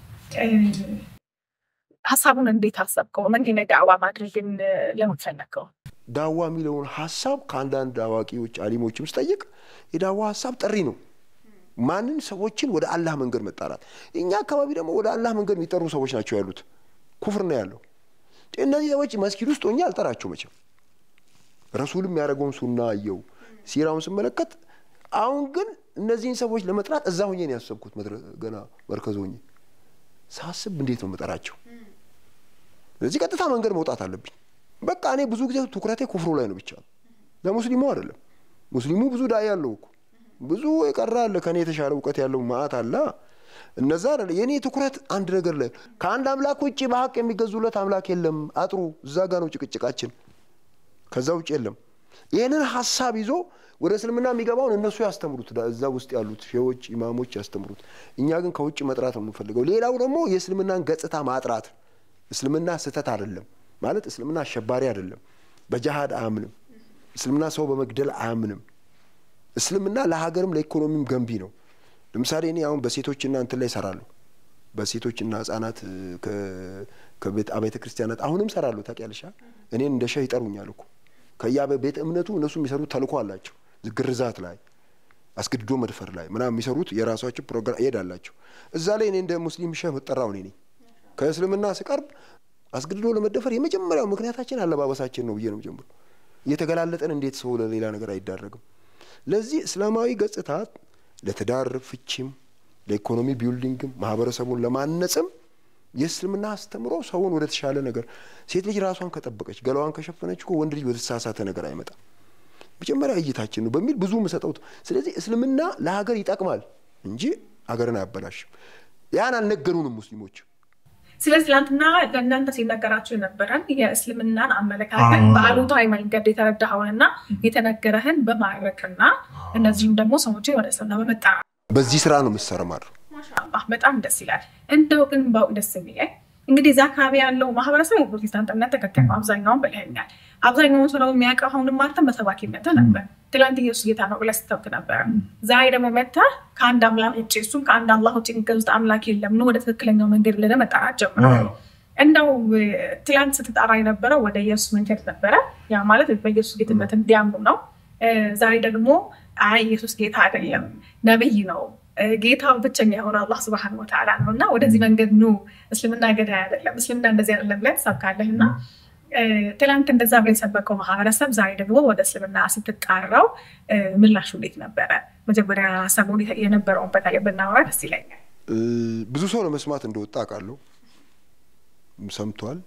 ሀሳቡን እንዴት አሰብከው? መንገድ ላይ ዳዕዋ ማድረግን ለምን ፈለግከው? ዳዋ የሚለውን ሀሳብ ከአንዳንድ አዋቂዎች አሊሞችም ስጠይቅ የዳዋ ሀሳብ ጥሪ ነው። ማንን ሰዎችን ወደ አላህ መንገድ መጣራት። እኛ አካባቢ ደግሞ ወደ አላህ መንገድ የሚጠሩ ሰዎች ናቸው ያሉት። ኩፍር ነው ያለው። እነዚህ ሰዎች መስጊድ ውስጥ ሆኜ አልጠራቸው መቼም። ረሱልም ያደረገውን ሱና አየው ሲራውን ስመለከት፣ አሁን ግን እነዚህን ሰዎች ለመጥራት እዛ ሆኜ ነው ያሰብኩት። ገና መርከዝ ሆኜ ሳስብ እንዴት ነው መጠራቸው? ስለዚህ ቀጥታ መንገድ መውጣት አለብኝ። በቃ እኔ ብዙ ጊዜ ትኩረቴ ኩፍሩ ላይ ነው ብቻ ለሙስሊሙ አይደለም። ሙስሊሙ ብዙ ዳይ ያለው እኮ ብዙ የቀረ አለ፣ ከኔ የተሻለ እውቀት ያለው ማአት አለ። እነዛ አይደለ የእኔ ትኩረት አንድ ነገር ላይ ከአንድ አምላክ ውጭ በሀቅ የሚገዙለት አምላክ የለም። አጥሩ እዛ ጋ ነው ጭቅጭቃችን። ከዛ ውጭ የለም። ይህንን ሀሳብ ይዞ ወደ እስልምና የሚገባውን እነሱ ያስተምሩት፣ እዛ ውስጥ ያሉት ሼዎች ኢማሞች ያስተምሩት። እኛ ግን ከውጭ መጥራት ነው የምንፈልገው። ሌላው ደግሞ የእስልምናን ገጽታ ማጥራት። እስልምና ስህተት አይደለም ማለት እስልምና አሸባሪ አይደለም፣ በጃሃድ አያምንም። እስልምና ሰው በመግደል አያምንም። እስልምና ለሀገርም ለኢኮኖሚም ገንቢ ነው። ለምሳሌ እኔ አሁን በሴቶችና እንትን ላይ እሰራለሁ። በሴቶችና ህጻናት ከቤተ ክርስቲያናት አሁንም እሰራለሁ። ታውቂያለሽ፣ እኔን እንደ ሸህ ይጠሩኛል እኮ ከያ ቤተ እምነቱ እነሱ የሚሰሩት ተልእኮ አላቸው። ግርዛት ላይ አስገድዶ መድፈር ላይ ምናምን የሚሰሩት የራሳቸው ፕሮግራም ይሄዳላቸው። እዛ ላይ እኔ እንደ ሙስሊም ሸህ መጠራው እኔ ነኝ። ከእስልምና ስቀርብ አስገድዶ ለመደፈር የመጀመሪያው ምክንያታችን አለባበሳችን ነው ብዬ ነው ጀምሮ እየተገላለጠን እንዴት ሰው ለሌላ ነገር አይዳረግም? ለዚህ እስላማዊ ገጽታ ለትዳር ፍቺም ለኢኮኖሚ ቢልዲንግም ማህበረሰቡን ለማነጽም የእስልምና አስተምሮ ሰውን ወደ ተሻለ ነገር ሴት ልጅ ራሷን ከጠበቀች ገላዋን ከሸፈነች እኮ ወንድ ልጅ ወደ ተሳሳተ ነገር አይመጣም። መጀመሪያ እይታችን ነው በሚል ብዙ ምሰጠው። ስለዚህ እስልምና ለሀገር ይጠቅማል እንጂ ሀገርን አያበላሽም። ያን አልነገሩንም ሙስሊሞች። ስለዚህ ትናንትና ለእናንተ ሲነገራችሁ የነበረን የእስልምናን አመለካከት በአሉታዊ መንገድ የተረዳኸውንና የተነገረህን በማድረግና እነዚህም ደግሞ ሰዎችን ወደ እስልምና በመጣ በዚህ ስራ ነው የምትሰረማሩ። ማሻአላህ በጣም ደስ ይላል። እንደው ግን በው ደስ የሚለኝ እንግዲህ እዛ አካባቢ ያለው ማህበረሰብ የፕሮቴስታንት እምነት ተከታይ ነው። አብዛኛውን ብለኸኛል። አብዛኛውን ሰው የሚያውቀው አሁንም አንተም በሰባኪነት ነበር። ትላንት ኢየሱስ ጌታ ነው ብለህ ስትሰብክ ነበረ። ዛሬ ደግሞ መጥተህ ከአንድ አምላክ ውጭ እሱም ከአንድ አላህ ውጭ የሚገዙት አምላክ የለም ነው ወደ ትክክለኛው መንገድ ብለህ መጣራት ጀምረሃል። እንደው ትላንት ስትጠራ የነበረው ወደ ኢየሱስ መንገድ ነበረ። ያ ማለት በኢየሱስ ጌትነት እንዲያምኑ ነው። ዛሬ ደግሞ አይ ኢየሱስ ጌታ አይደለም ነብይ ነው ጌታው ብቸኛ የሆነ አላህ ስብሐነሁ ወተዓላ ነው እና ወደዚህ መንገድ ኑ፣ እስልምና ገዳይ አይደለም፣ እስልምና እንደዚህ አይደለም ብለህ ትሰብካለህ እና ትላንት እንደዛ ብለህ የሰበከው ማህበረሰብ ዛሬ ደግሞ ወደ እስልምና ስትጣራው ምላሹ እንዴት ነበረ? መጀመሪያ ሰሞኑን የነበረውን በተለይ ብናወራ ደስ ይለኛል። ብዙ ሰው ለመስማት እንደወጣ አውቃለሁ፣ ሰምቷል።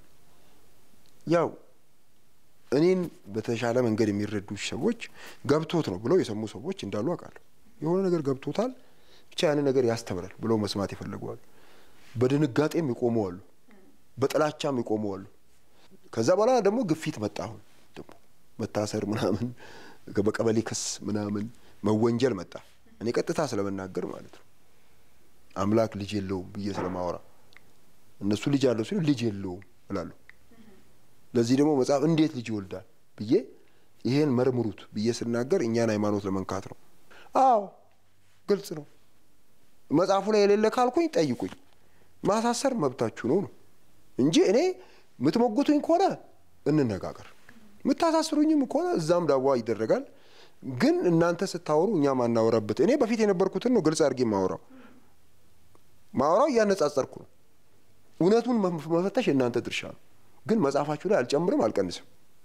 ያው እኔን በተሻለ መንገድ የሚረዱ ሰዎች ገብቶት ነው ብለው የሰሙ ሰዎች እንዳሉ አውቃለሁ። የሆነ ነገር ገብቶታል ብቻ ያንን ነገር ያስተምራል ብለው መስማት ይፈልገዋል። በድንጋጤም ይቆመዋሉ፣ በጥላቻም ይቆመዋሉ። ከዛ በኋላ ደግሞ ግፊት መጣ። አሁን ደግሞ መታሰር ምናምን በቀበሌ ክስ ምናምን መወንጀል መጣ። እኔ ቀጥታ ስለመናገር ማለት ነው አምላክ ልጅ የለውም ብዬ ስለማወራ እነሱ ልጅ አለው ሲሉ ልጅ የለውም እላለሁ። ለዚህ ደግሞ መጽሐፍ እንዴት ልጅ ይወልዳል ብዬ ይሄን መርምሩት ብዬ ስናገር እኛን ሃይማኖት ለመንካት ነው። አዎ ግልጽ ነው። መጽሐፉ ላይ የሌለ ካልኩኝ ጠይቁኝ። ማሳሰር መብታችሁ ነው ነው እንጂ እኔ የምትሞግቱኝ ከሆነ እንነጋገር፣ የምታሳስሩኝም ከሆነ እዛም ዳዋ ይደረጋል። ግን እናንተ ስታወሩ እኛ ማናወራበት እኔ በፊት የነበርኩትን ነው ግልጽ አድርጌ ማወራው ማወራው እያነጻጸርኩ ነው። እውነቱን መፈተሽ የእናንተ ድርሻ ነው። ግን መጽሐፋችሁ ላይ አልጨምርም አልቀንስም።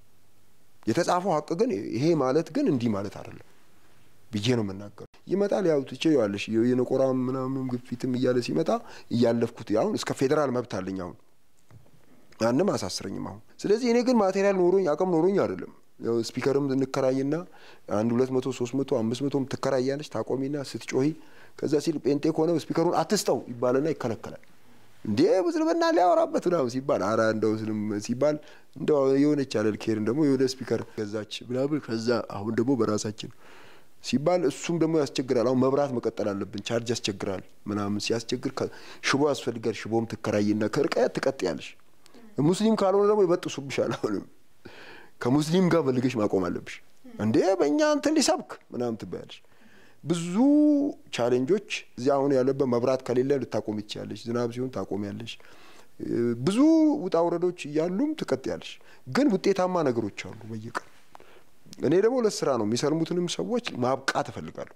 የተጻፈው ሀቅ ግን ይሄ ማለት ግን እንዲህ ማለት አይደለም ብዬ ነው የምናገሩ። ይመጣል ያው ትችያለሽ የነቆራም ምናምን ግፊትም እያለ ሲመጣ እያለፍኩት አሁን እስከ ፌዴራል መብት አለኝ አሁን ማንም አሳስረኝም አሁን። ስለዚህ እኔ ግን ማቴሪያል ኖሮኝ አቅም ኖሮኝ አይደለም። ያው ስፒከርም እንከራይና አንድ ሁለት መቶ ሶስት መቶ አምስት መቶም ትከራያለች ታቆሚና ስትጮሂ ከዛ ሲል ጴንጤ ከሆነ ስፒከሩን አትስጠው ይባልና ይከለከላል። እንዴ እስልምና ሊያወራበት ምናምን ሲባል አረ እንደው ስልም ሲባል እንደው የሆነች አለል ኬርን ደግሞ የሆነ ስፒከር ገዛች ምናምን ከዛ አሁን ደግሞ በራሳችን ሲባል እሱም ደግሞ ያስቸግራል። አሁን መብራት መቀጠል አለብን፣ ቻርጅ ያስቸግራል ምናምን ሲያስቸግር ሽቦ ያስፈልጋል። ሽቦም ትከራይና ከርቀት ትቀጥያለሽ። ሙስሊም ካልሆነ ደግሞ ይበጥሱብሻል። አሁንም ከሙስሊም ጋር ፈልገሽ ማቆም አለብሽ። እንዴ በእኛ እንትን ሊሰብክ ምናምን ትባያለሽ። ብዙ ቻሌንጆች እዚህ አሁን ያለበት መብራት ከሌለ ልታቆም ይችያለሽ። ዝናብ ሲሆን ታቆሚያለሽ። ብዙ ውጣ ውረዶች እያሉም ትቀጥያለሽ። ግን ውጤታማ ነገሮች አሉ በየቀን እኔ ደግሞ ለስራ ነው የሚሰልሙትንም ሰዎች ማብቃት እፈልጋለሁ።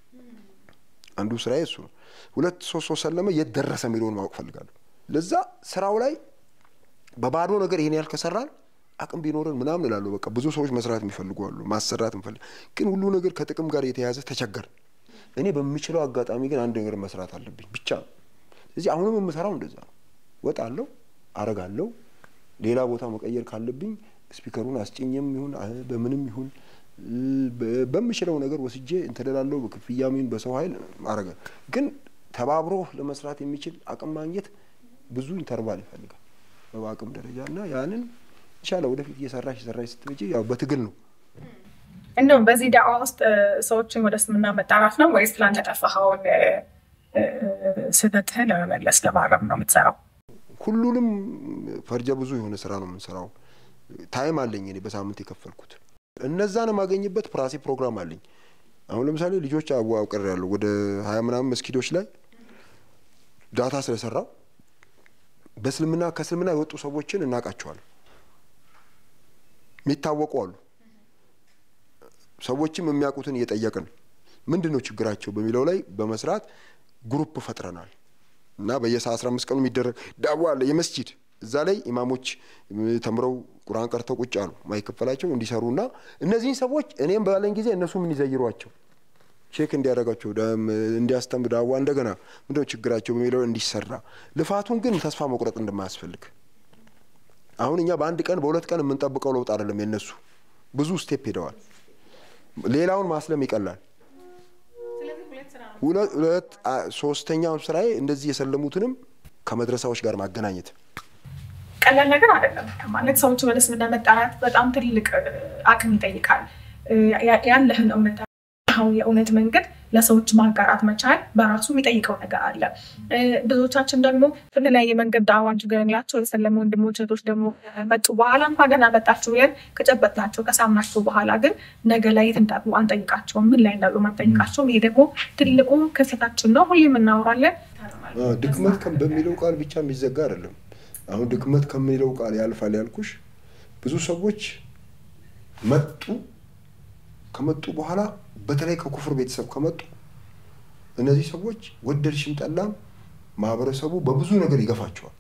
አንዱ ስራዬ እሱ ነው። ሁለት ሶስት ሶስት ሰለመ የት ደረሰ የሚለውን ማወቅ እፈልጋለሁ። ለዛ ስራው ላይ በባዶ ነገር ይሄን ያህል ከሰራን አቅም ቢኖረን ምናምን እላለሁ። በቃ ብዙ ሰዎች መስራት የሚፈልጉ አሉ፣ ማሰራት እንፈልግ። ግን ሁሉ ነገር ከጥቅም ጋር የተያዘ ተቸገር። እኔ በምችለው አጋጣሚ ግን አንድ ነገር መስራት አለብኝ ብቻ። ስለዚህ አሁንም የምሰራው እንደዛ ነው። ወጣለሁ፣ አረጋለሁ። ሌላ ቦታ መቀየር ካለብኝ ስፒከሩን አስጭኝም ይሁን በምንም ይሁን በምችለው ነገር ወስጄ እንትደላለው በክፍያም ይሁን በሰው ኃይል አረገ። ግን ተባብሮ ለመስራት የሚችል አቅም ማግኘት ብዙ ኢንተርቫል ይፈልጋል በአቅም ደረጃ እና ያንን ይቻለ ወደፊት እየሰራሽ እየሰራሽ ስትመጪ ያው በትግል ነው። እንደውም በዚህ ዳዋ ውስጥ ሰዎችን ወደ እስልምና መጣራት ነው ወይስ ትላንት ያጠፋኸውን ስህተትህን ለመመለስ ለማረም ነው የምትሰራው? ሁሉንም ፈርጀ ብዙ የሆነ ስራ ነው የምንሰራው። ታይም አለኝ እኔ በሳምንት የከፈልኩት እነዛን የማገኝበት ራሴ ፕሮግራም አለኝ። አሁን ለምሳሌ ልጆች አዋቅር ያለው ወደ ሀያ ምናምን መስጊዶች ላይ ዳታ ስለሰራው በእስልምና ከእስልምና የወጡ ሰዎችን እናውቃቸዋለን። የሚታወቁ አሉ። ሰዎችም የሚያውቁትን እየጠየቅን ምንድን ነው ችግራቸው በሚለው ላይ በመስራት ግሩፕ ፈጥረናል እና በየሰ አስራ አምስት ቀኑ የሚደረግ ዳዋ አለ የመስጂድ እዛ ላይ ኢማሞች ተምረው ቁርአን ቀርተው ቁጭ አሉ ማይከፈላቸው እንዲሰሩና እነዚህን ሰዎች እኔም ባለኝ ጊዜ እነሱም እንዲዘይሯቸው ቼክ እንዲያደርጋቸው እንዲያስተምር ዳዋ እንደገና ምንድነው ችግራቸው በሚለው እንዲሰራ ልፋቱን ግን ተስፋ መቁረጥ እንደማያስፈልግ አሁን እኛ በአንድ ቀን በሁለት ቀን የምንጠብቀው ለውጥ አይደለም። የነሱ ብዙ ስቴፕ ሄደዋል። ሌላውን ማስለም ይቀላል። ሁለት ሶስተኛው ስራዬ እንደዚህ የሰለሙትንም ከመድረሳዎች ጋር ማገናኘት ቀላል ነገር አይደለም። ማለት ሰዎች ወደ እስልምና መጣራት በጣም ትልቅ አቅም ይጠይቃል። ያለህን እውነት አሁን የእውነት መንገድ ለሰዎች ማጋራት መቻል በራሱ የሚጠይቀው ነገር አለ። ብዙዎቻችን ደግሞ በተለያየ መንገድ ዳዋ አድርገንላቸው የሰለሙ ወንድሞች እህቶች ደግሞ መጡ በኋላ እንኳ ገና መጣችሁ ብለን ከጨበጥናቸው ከሳምናቸው በኋላ ግን ነገ ላይ የት እንዳሉ አንጠይቃቸውም፣ ምን ላይ እንዳሉ አንጠይቃቸውም። ይሄ ደግሞ ትልቁ ክፍተታችን ነው። ሁሌም እናወራለን። ድክመት በሚለው ቃል ብቻ የሚዘጋ አይደለም። አሁን ድክመት ከሚለው ቃል ያልፋል ያልኩሽ ብዙ ሰዎች መጡ ከመጡ በኋላ በተለይ ከኩፍር ቤተሰብ ከመጡ እነዚህ ሰዎች ወደድሽም ጠላም ማህበረሰቡ በብዙ ነገር ይገፋቸዋል።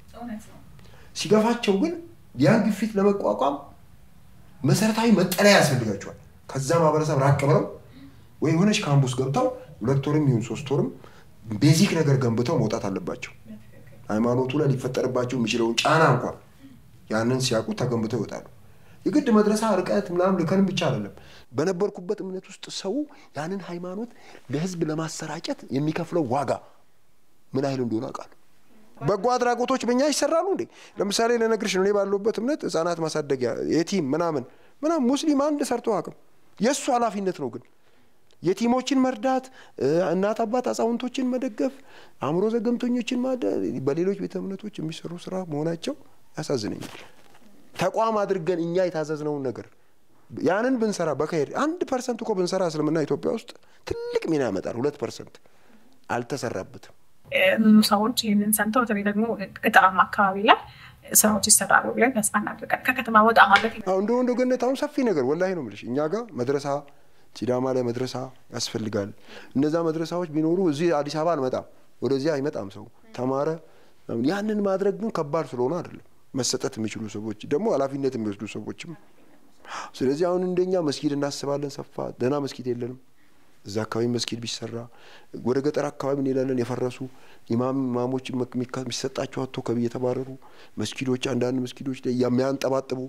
ሲገፋቸው ግን ያን ግፊት ለመቋቋም መሰረታዊ መጠለያ ያስፈልጋቸዋል። ከዛ ማህበረሰብ ራቅ ብለው ወይ የሆነች ካምፑስ ገብተው ሁለት ወርም ይሁን ሶስት ወርም ቤዚክ ነገር ገንብተው መውጣት አለባቸው። ሃይማኖቱ ላይ ሊፈጠርባቸው የሚችለውን ጫና እንኳን ያንን ሲያውቁ ተገንብተው ይወጣሉ። የግድ መድረሳ ርቀት ምናምን ልከንም ብቻ አይደለም። በነበርኩበት እምነት ውስጥ ሰው ያንን ሃይማኖት ለህዝብ ለማሰራጨት የሚከፍለው ዋጋ ምን ያህል እንደሆነ አውቃለሁ። በጎ አድራጎቶች በእኛ ይሰራሉ እንዴ? ለምሳሌ ለነግርሽ ነው። እኔ ባለሁበት እምነት ህጻናት ማሳደጊያ የቲም ምናምን ምናምን ሙስሊም አንድ ሰርቶ አቅም የእሱ ኃላፊነት ነው ግን የቲሞችን መርዳት፣ እናት አባት አዛውንቶችን መደገፍ፣ አእምሮ ዘገምተኞችን በሌሎች ቤተ እምነቶች የሚሰሩ ስራ መሆናቸው ያሳዝነኛል። ተቋም አድርገን እኛ የታዘዝነውን ነገር ያንን ብንሰራ በከሄድ አንድ ፐርሰንት እኮ ብንሰራ እስልምና ኢትዮጵያ ውስጥ ትልቅ ሚና ያመጣል። ሁለት ፐርሰንት አልተሰራበትም። ብዙ ሰዎች ይህንን ሰምተው በተለይ ደግሞ ገጠራማ አካባቢ ላይ ስራዎች ይሰራሉ ብለን ተስፋ እናድርጋለን። ከከተማ ወጣ ማለት አሁን እንደ ወንዶ ገነት አሁን ሰፊ ነገር ወላሂ ነው የምልሽ። እኛ ጋር መድረሳ ሲዳማ ላይ መድረሳ ያስፈልጋል። እነዛ መድረሳዎች ቢኖሩ እዚህ አዲስ አበባ አልመጣም፣ ወደዚህ አይመጣም ሰው ተማረ። ያንን ማድረግ ግን ከባድ ስለሆነ አይደለም መሰጠት የሚችሉ ሰዎች ደግሞ ኃላፊነት የሚወስዱ ሰዎችም ስለዚህ አሁን እንደኛ መስጊድ እናስባለን። ሰፋ ደህና መስጊድ የለንም። እዛ አካባቢ መስጊድ ቢሰራ ወደ ገጠር አካባቢ እንሄዳለን። የፈረሱ ኢማም ኢማሞች የሚሰጣቸው አቶ ከቢ የተባረሩ መስጊዶች አንዳንድ መስጊዶች ላይ የሚያንጠባጥቡ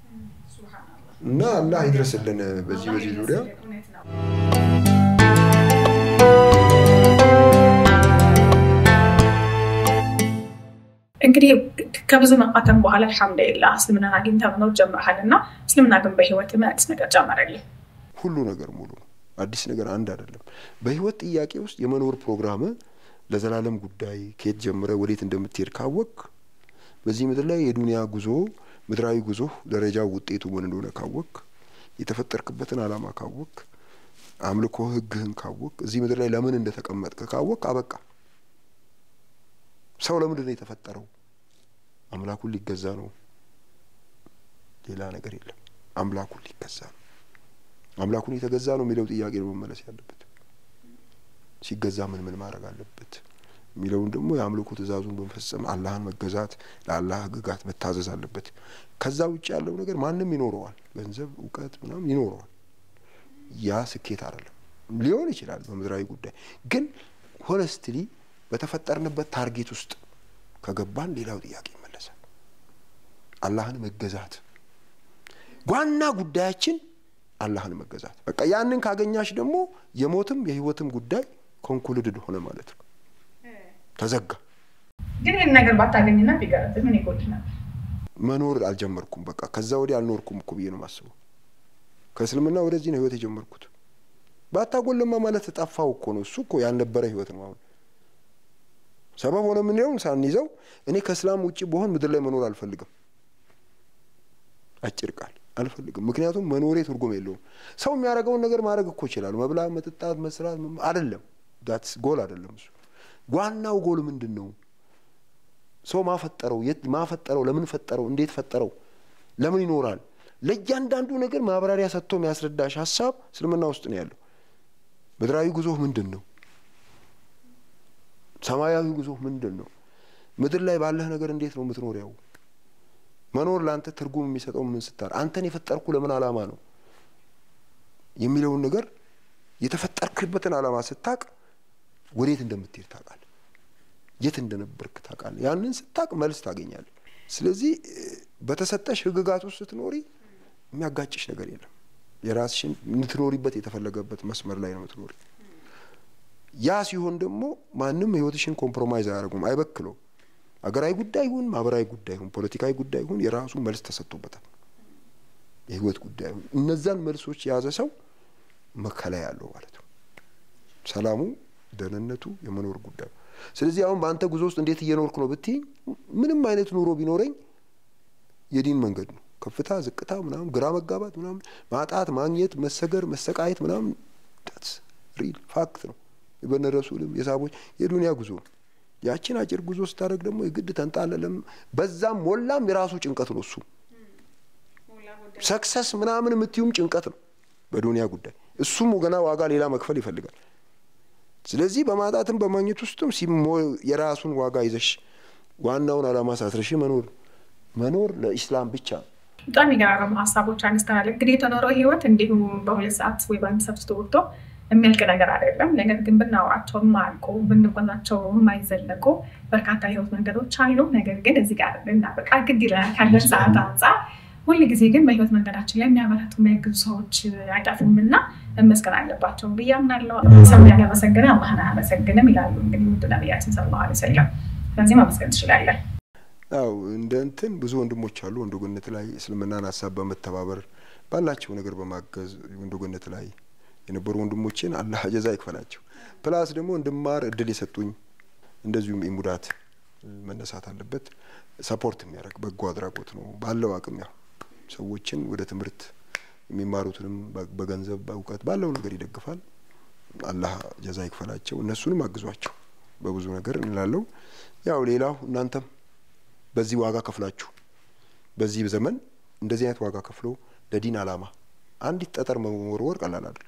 እና አላህ ይድረስልን በዚህ በዚህ ዙሪያ እንግዲህ ከብዙ መፋተን በኋላ አልሐምዱሊላህ እስልምናን አግኝተህ መኖር ጀምረሃል እና እስልምና ግን በህይወት ምን አዲስ ነገር ጨመረልህ? ሁሉ ነገር ሙሉ ነው። አዲስ ነገር አንድ አይደለም። በህይወት ጥያቄ ውስጥ የመኖር ፕሮግራም ለዘላለም ጉዳይ ከየት ጀምረ ወዴት እንደምትሄድ ካወቅ በዚህ ምድር ላይ የዱንያ ጉዞ ምድራዊ ጉዞ ደረጃው ውጤቱ ምን እንደሆነ ካወቅ የተፈጠርክበትን ዓላማ ካወቅ አምልኮ ህግህን ካወቅ እዚህ ምድር ላይ ለምን እንደተቀመጥክ ካወቅ አበቃ። ሰው ለምንድን ነው የተፈጠረው? አምላኩን ሊገዛ ነው። ሌላ ነገር የለም። አምላኩን ሊገዛ ነው። አምላኩን የተገዛ ነው የሚለው ጥያቄ ነው መመለስ ያለበት። ሲገዛ ምን ምን ማድረግ አለበት የሚለውን ደግሞ የአምልኮ ትእዛዙን በመፈጸም አላህን መገዛት፣ ለአላህ ህግጋት መታዘዝ አለበት። ከዛ ውጭ ያለው ነገር ማንም ይኖረዋል። ገንዘብ፣ እውቀት ምናምን ይኖረዋል። ያ ስኬት አይደለም። ሊሆን ይችላል በምድራዊ ጉዳይ ግን ሆነስትሊ በተፈጠርንበት ታርጌት ውስጥ ከገባን ሌላው ጥያቄ ይመለሳል። አላህን መገዛት ዋና ጉዳያችን አላህን መገዛት። በቃ ያንን ካገኛሽ ደግሞ የሞትም የህይወትም ጉዳይ ኮንኩልድድ ሆነ ማለት ነው። ተዘጋ። ግን ይህን ነገር ባታገኝና ቢገረብ ምን ይጎድ ነበር? መኖር አልጀመርኩም። በቃ ከዛ ወዲህ አልኖርኩም እኮ ብዬ ነው የማስበው። ከእስልምና ወደዚህ ነው ህይወት የጀመርኩት። ባታጎለማ ማለት ጠፋው እኮ ነው። እሱ እኮ ያልነበረ ህይወት ነው። አሁን ሰበብ ሆነ የምንለውን ሳንይዘው እኔ ከእስላም ውጭ በሆን ምድር ላይ መኖር አልፈልግም። አጭር ቃል አልፈልግም። ምክንያቱም መኖሬ ትርጉም የለውም። ሰው የሚያደርገውን ነገር ማድረግ እኮ ይችላል። መብላት፣ መጠጣት፣ መስራት አይደለም። ዳትስ ጎል አይደለም። እሱ ዋናው ጎል ምንድን ነው? ሰው ማፈጠረው የት ማፈጠረው? ለምን ፈጠረው? እንዴት ፈጠረው? ለምን ይኖራል? ለእያንዳንዱ ነገር ማብራሪያ ሰጥቶ የሚያስረዳሽ ሀሳብ እስልምና ውስጥ ነው ያለው። ምድራዊ ጉዞ ምንድን ነው? ሰማያዊ ጉዞ ምንድን ነው? ምድር ላይ ባለህ ነገር እንዴት ነው የምትኖሪያው? መኖር ለአንተ ትርጉም የሚሰጠው ምን ስታር አንተን የፈጠርኩ ለምን ዓላማ ነው የሚለውን ነገር የተፈጠርክበትን ዓላማ ስታቅ ወዴት እንደምትሄድ ታውቃለህ። የት እንደነበርክ ታውቃለህ። ያንን ስታቅ መልስ ታገኛለህ። ስለዚህ በተሰጠሽ ህግጋት ውስጥ ስትኖሪ የሚያጋጭሽ ነገር የለም። የራስሽን የምትኖሪበት የተፈለገበት መስመር ላይ ነው የምትኖሪ። ያ ሲሆን ደግሞ ማንም ህይወትሽን ኮምፕሮማይዝ አያደርጉም፣ አይበክለውም። አገራዊ ጉዳይ ይሁን ማህበራዊ ጉዳይ ይሁን ፖለቲካዊ ጉዳይ ይሁን የራሱ መልስ ተሰጥቶበታል። የህይወት ጉዳይ ይሁን እነዛን መልሶች የያዘ ሰው መከላ ያለው ማለት ነው። ሰላሙ፣ ደህንነቱ፣ የመኖር ጉዳዩ። ስለዚህ አሁን በአንተ ጉዞ ውስጥ እንዴት እየኖርኩ ነው ብትይ ምንም አይነት ኑሮ ቢኖረኝ የዲን መንገድ ነው። ከፍታ ዝቅታ፣ ምናምን ግራ መጋባት፣ ምናምን ማጣት፣ ማግኘት፣ መሰገር፣ መሰቃየት ምናምን ሪል ፋክት ነው። የበነ ረሱልም የሳቦች የዱንያ ጉዞ ነው። ያችን አጭር ጉዞ ስታደርግ ደግሞ የግድ ተንጣለለም በዛም ሞላም የራሱ ጭንቀት ነው። እሱ ሰክሰስ ምናምን የምትዩም ጭንቀት ነው በዱንያ ጉዳይ። እሱም ገና ዋጋ ሌላ መክፈል ይፈልጋል። ስለዚህ በማጣትም በማግኘት ውስጥም ሲሞ የራሱን ዋጋ ይዘሽ ዋናውን ዓላማ ሳትረሺ መኖር መኖር ለኢስላም ብቻ ነው። በጣም የሚገራረሙ ሀሳቦች አንስተናል። እንግዲህ የተኖረው ህይወት እንዲሁ በሁለት ሰዓት ወይ በአንድ ሰዓት ውስጥ ወጥቶ የሚያልቅ ነገር አይደለም። ነገር ግን ብናወራቸው የማያልቁ ብንቆናቸው የማይዘለቁ በርካታ የህይወት መንገዶች አሉ። ነገር ግን እዚህ ጋር ልናበቃ ግድ ይለናል ካለን ሰዓት አንጻር። ሁል ጊዜ ግን በህይወት መንገዳችን ላይ የሚያበረቱ የሚያግዙ ሰዎች አይጠፉም እና መመስገን አለባቸው ብዬ አምናለሁ። ሰው ያላመሰገነ አላህን አያመሰግንም ይላሉ እንግዲህ ውድ ነቢያችን ሰለላሁ ዐለይሂ ወሰለም። ስለዚህ ማመስገን ትችላለን። ያው እንደ እንትን ብዙ ወንድሞች አሉ ወንዶገነት ላይ እስልምናን ሀሳብ በመተባበር ባላቸው ነገር በማገዝ ወንዶገነት ላይ የነበሩ ወንድሞችን አላህ ጀዛ ይክፈላቸው። ፕላስ ደግሞ እንድማር እድል የሰጡኝ እንደዚሁም ኢሙዳት መነሳት አለበት። ሰፖርት የሚያደርግ በጎ አድራጎት ነው ባለው አቅም ያው ሰዎችን ወደ ትምህርት የሚማሩትንም በገንዘብ በእውቀት ባለው ነገር ይደግፋል። አላህ ጀዛ ይክፈላቸው። እነሱንም አግዟቸው በብዙ ነገር እንላለው። ያው ሌላው እናንተም በዚህ ዋጋ ከፍላችሁ በዚህ ዘመን እንደዚህ አይነት ዋጋ ከፍሎ ለዲን አላማ አንዲት ጠጠር መወርወር ቀላል አይደለም።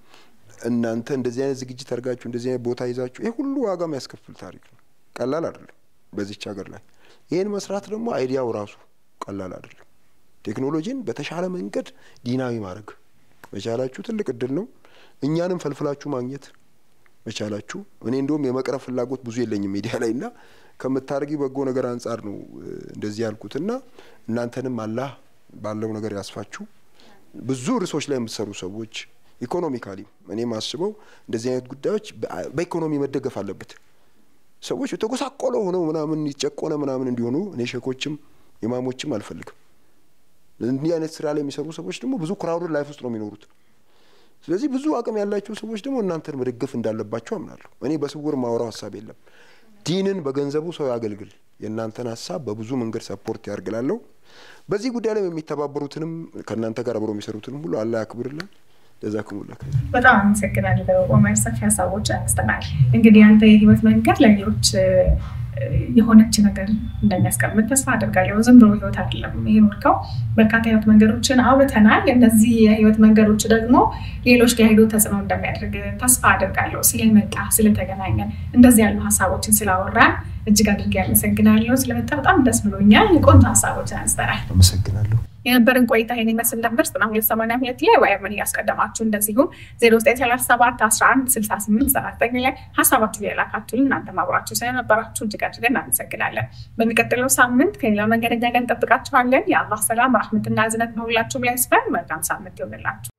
እናንተ እንደዚህ አይነት ዝግጅት አድርጋችሁ እንደዚህ አይነት ቦታ ይዛችሁ ይሄ ሁሉ ዋጋ የሚያስከፍል ታሪክ ነው። ቀላል አይደለም በዚች ሀገር ላይ ይህን መስራት ደግሞ አይዲያው ራሱ ቀላል አይደለም። ቴክኖሎጂን በተሻለ መንገድ ዲናዊ ማድረግ መቻላችሁ ትልቅ እድል ነው። እኛንም ፈልፍላችሁ ማግኘት መቻላችሁ እኔ እንደውም የመቅረብ ፍላጎት ብዙ የለኝም ሚዲያ ላይ እና ከምታደርጊ በጎ ነገር አንጻር ነው እንደዚህ ያልኩትና እናንተንም አላህ ባለው ነገር ያስፋችሁ። ብዙ ርዕሶች ላይ የምትሰሩ ሰዎች ኢኮኖሚካሊ እኔ ማስበው እንደዚህ አይነት ጉዳዮች በኢኮኖሚ መደገፍ አለበት። ሰዎች የተጎሳቆለ ሆነው ምናምን ይጨቆነ ምናምን እንዲሆኑ እኔ ሼኮችም ኢማሞችም አልፈልግም። እንዲህ አይነት ስራ ላይ የሚሰሩ ሰዎች ደግሞ ብዙ ክራውድ ላይፍ ውስጥ ነው የሚኖሩት። ስለዚህ ብዙ አቅም ያላቸው ሰዎች ደግሞ እናንተን መደገፍ እንዳለባቸው አምናለሁ። እኔ በስውር ማውራው ሀሳብ የለም። ዲንን በገንዘቡ ሰው ያገልግል። የእናንተን ሀሳብ በብዙ መንገድ ሰፖርት ያርግላለሁ። በዚህ ጉዳይ ላይ የሚተባበሩትንም ከእናንተ ጋር አብረው የሚሰሩትንም ሁሉ አላህ ያክብርልን። ጀዛኩሙላህ ኸይር። በጣም አመሰግናለሁ ኦመር። ሰፊ ሀሳቦች አንስተናል። እንግዲህ አንተ የህይወት መንገድ ለሌሎች የሆነች ነገር እንደሚያስቀምጥ ተስፋ አድርጋለሁ። ዝም ብሎ ህይወት አይደለም የኖርከው። በርካታ የህይወት መንገዶችን አውርተናል። እነዚህ የህይወት መንገዶች ደግሞ ሌሎች ጋር ሄዶ ተጽዕኖ እንደሚያደርግ ተስፋ አድርጋለሁ። ስለመጣ ስለተገናኘን፣ እንደዚህ ያሉ ሀሳቦችን ስላወራን እጅግ አድርጌ ያመሰግናለሁ። ስለመጣ በጣም ደስ ብሎኛል። ቆንጆ ሀሳቦችን አንስተናል። አመሰግናለሁ። የነበርን ቆይታ ይህን ይመስል ነበር። ዘጠና ሁለት ሰማንያ ሁለት ላይ ወይምን እያስቀደማችሁ እንደዚሁም ዜሮ ዘጠኝ ሰላሳ ሰባት አስራ አንድ ስልሳ ስምንት ዘጠና ዘጠኝ ላይ ሀሳባችሁ የላካችሁልን እናንተ አብራችሁ ስለነበራችሁ እጅግ አድርገን እናመሰግናለን። በሚቀጥለው ሳምንት ከሌላ መንገደኛ ጋር እንጠብቃችኋለን። የአላህ ሰላም ራህመትና እዝነት በሁላችሁም ላይ ይስፈን። መልካም ሳምንት ይሆንላችሁ።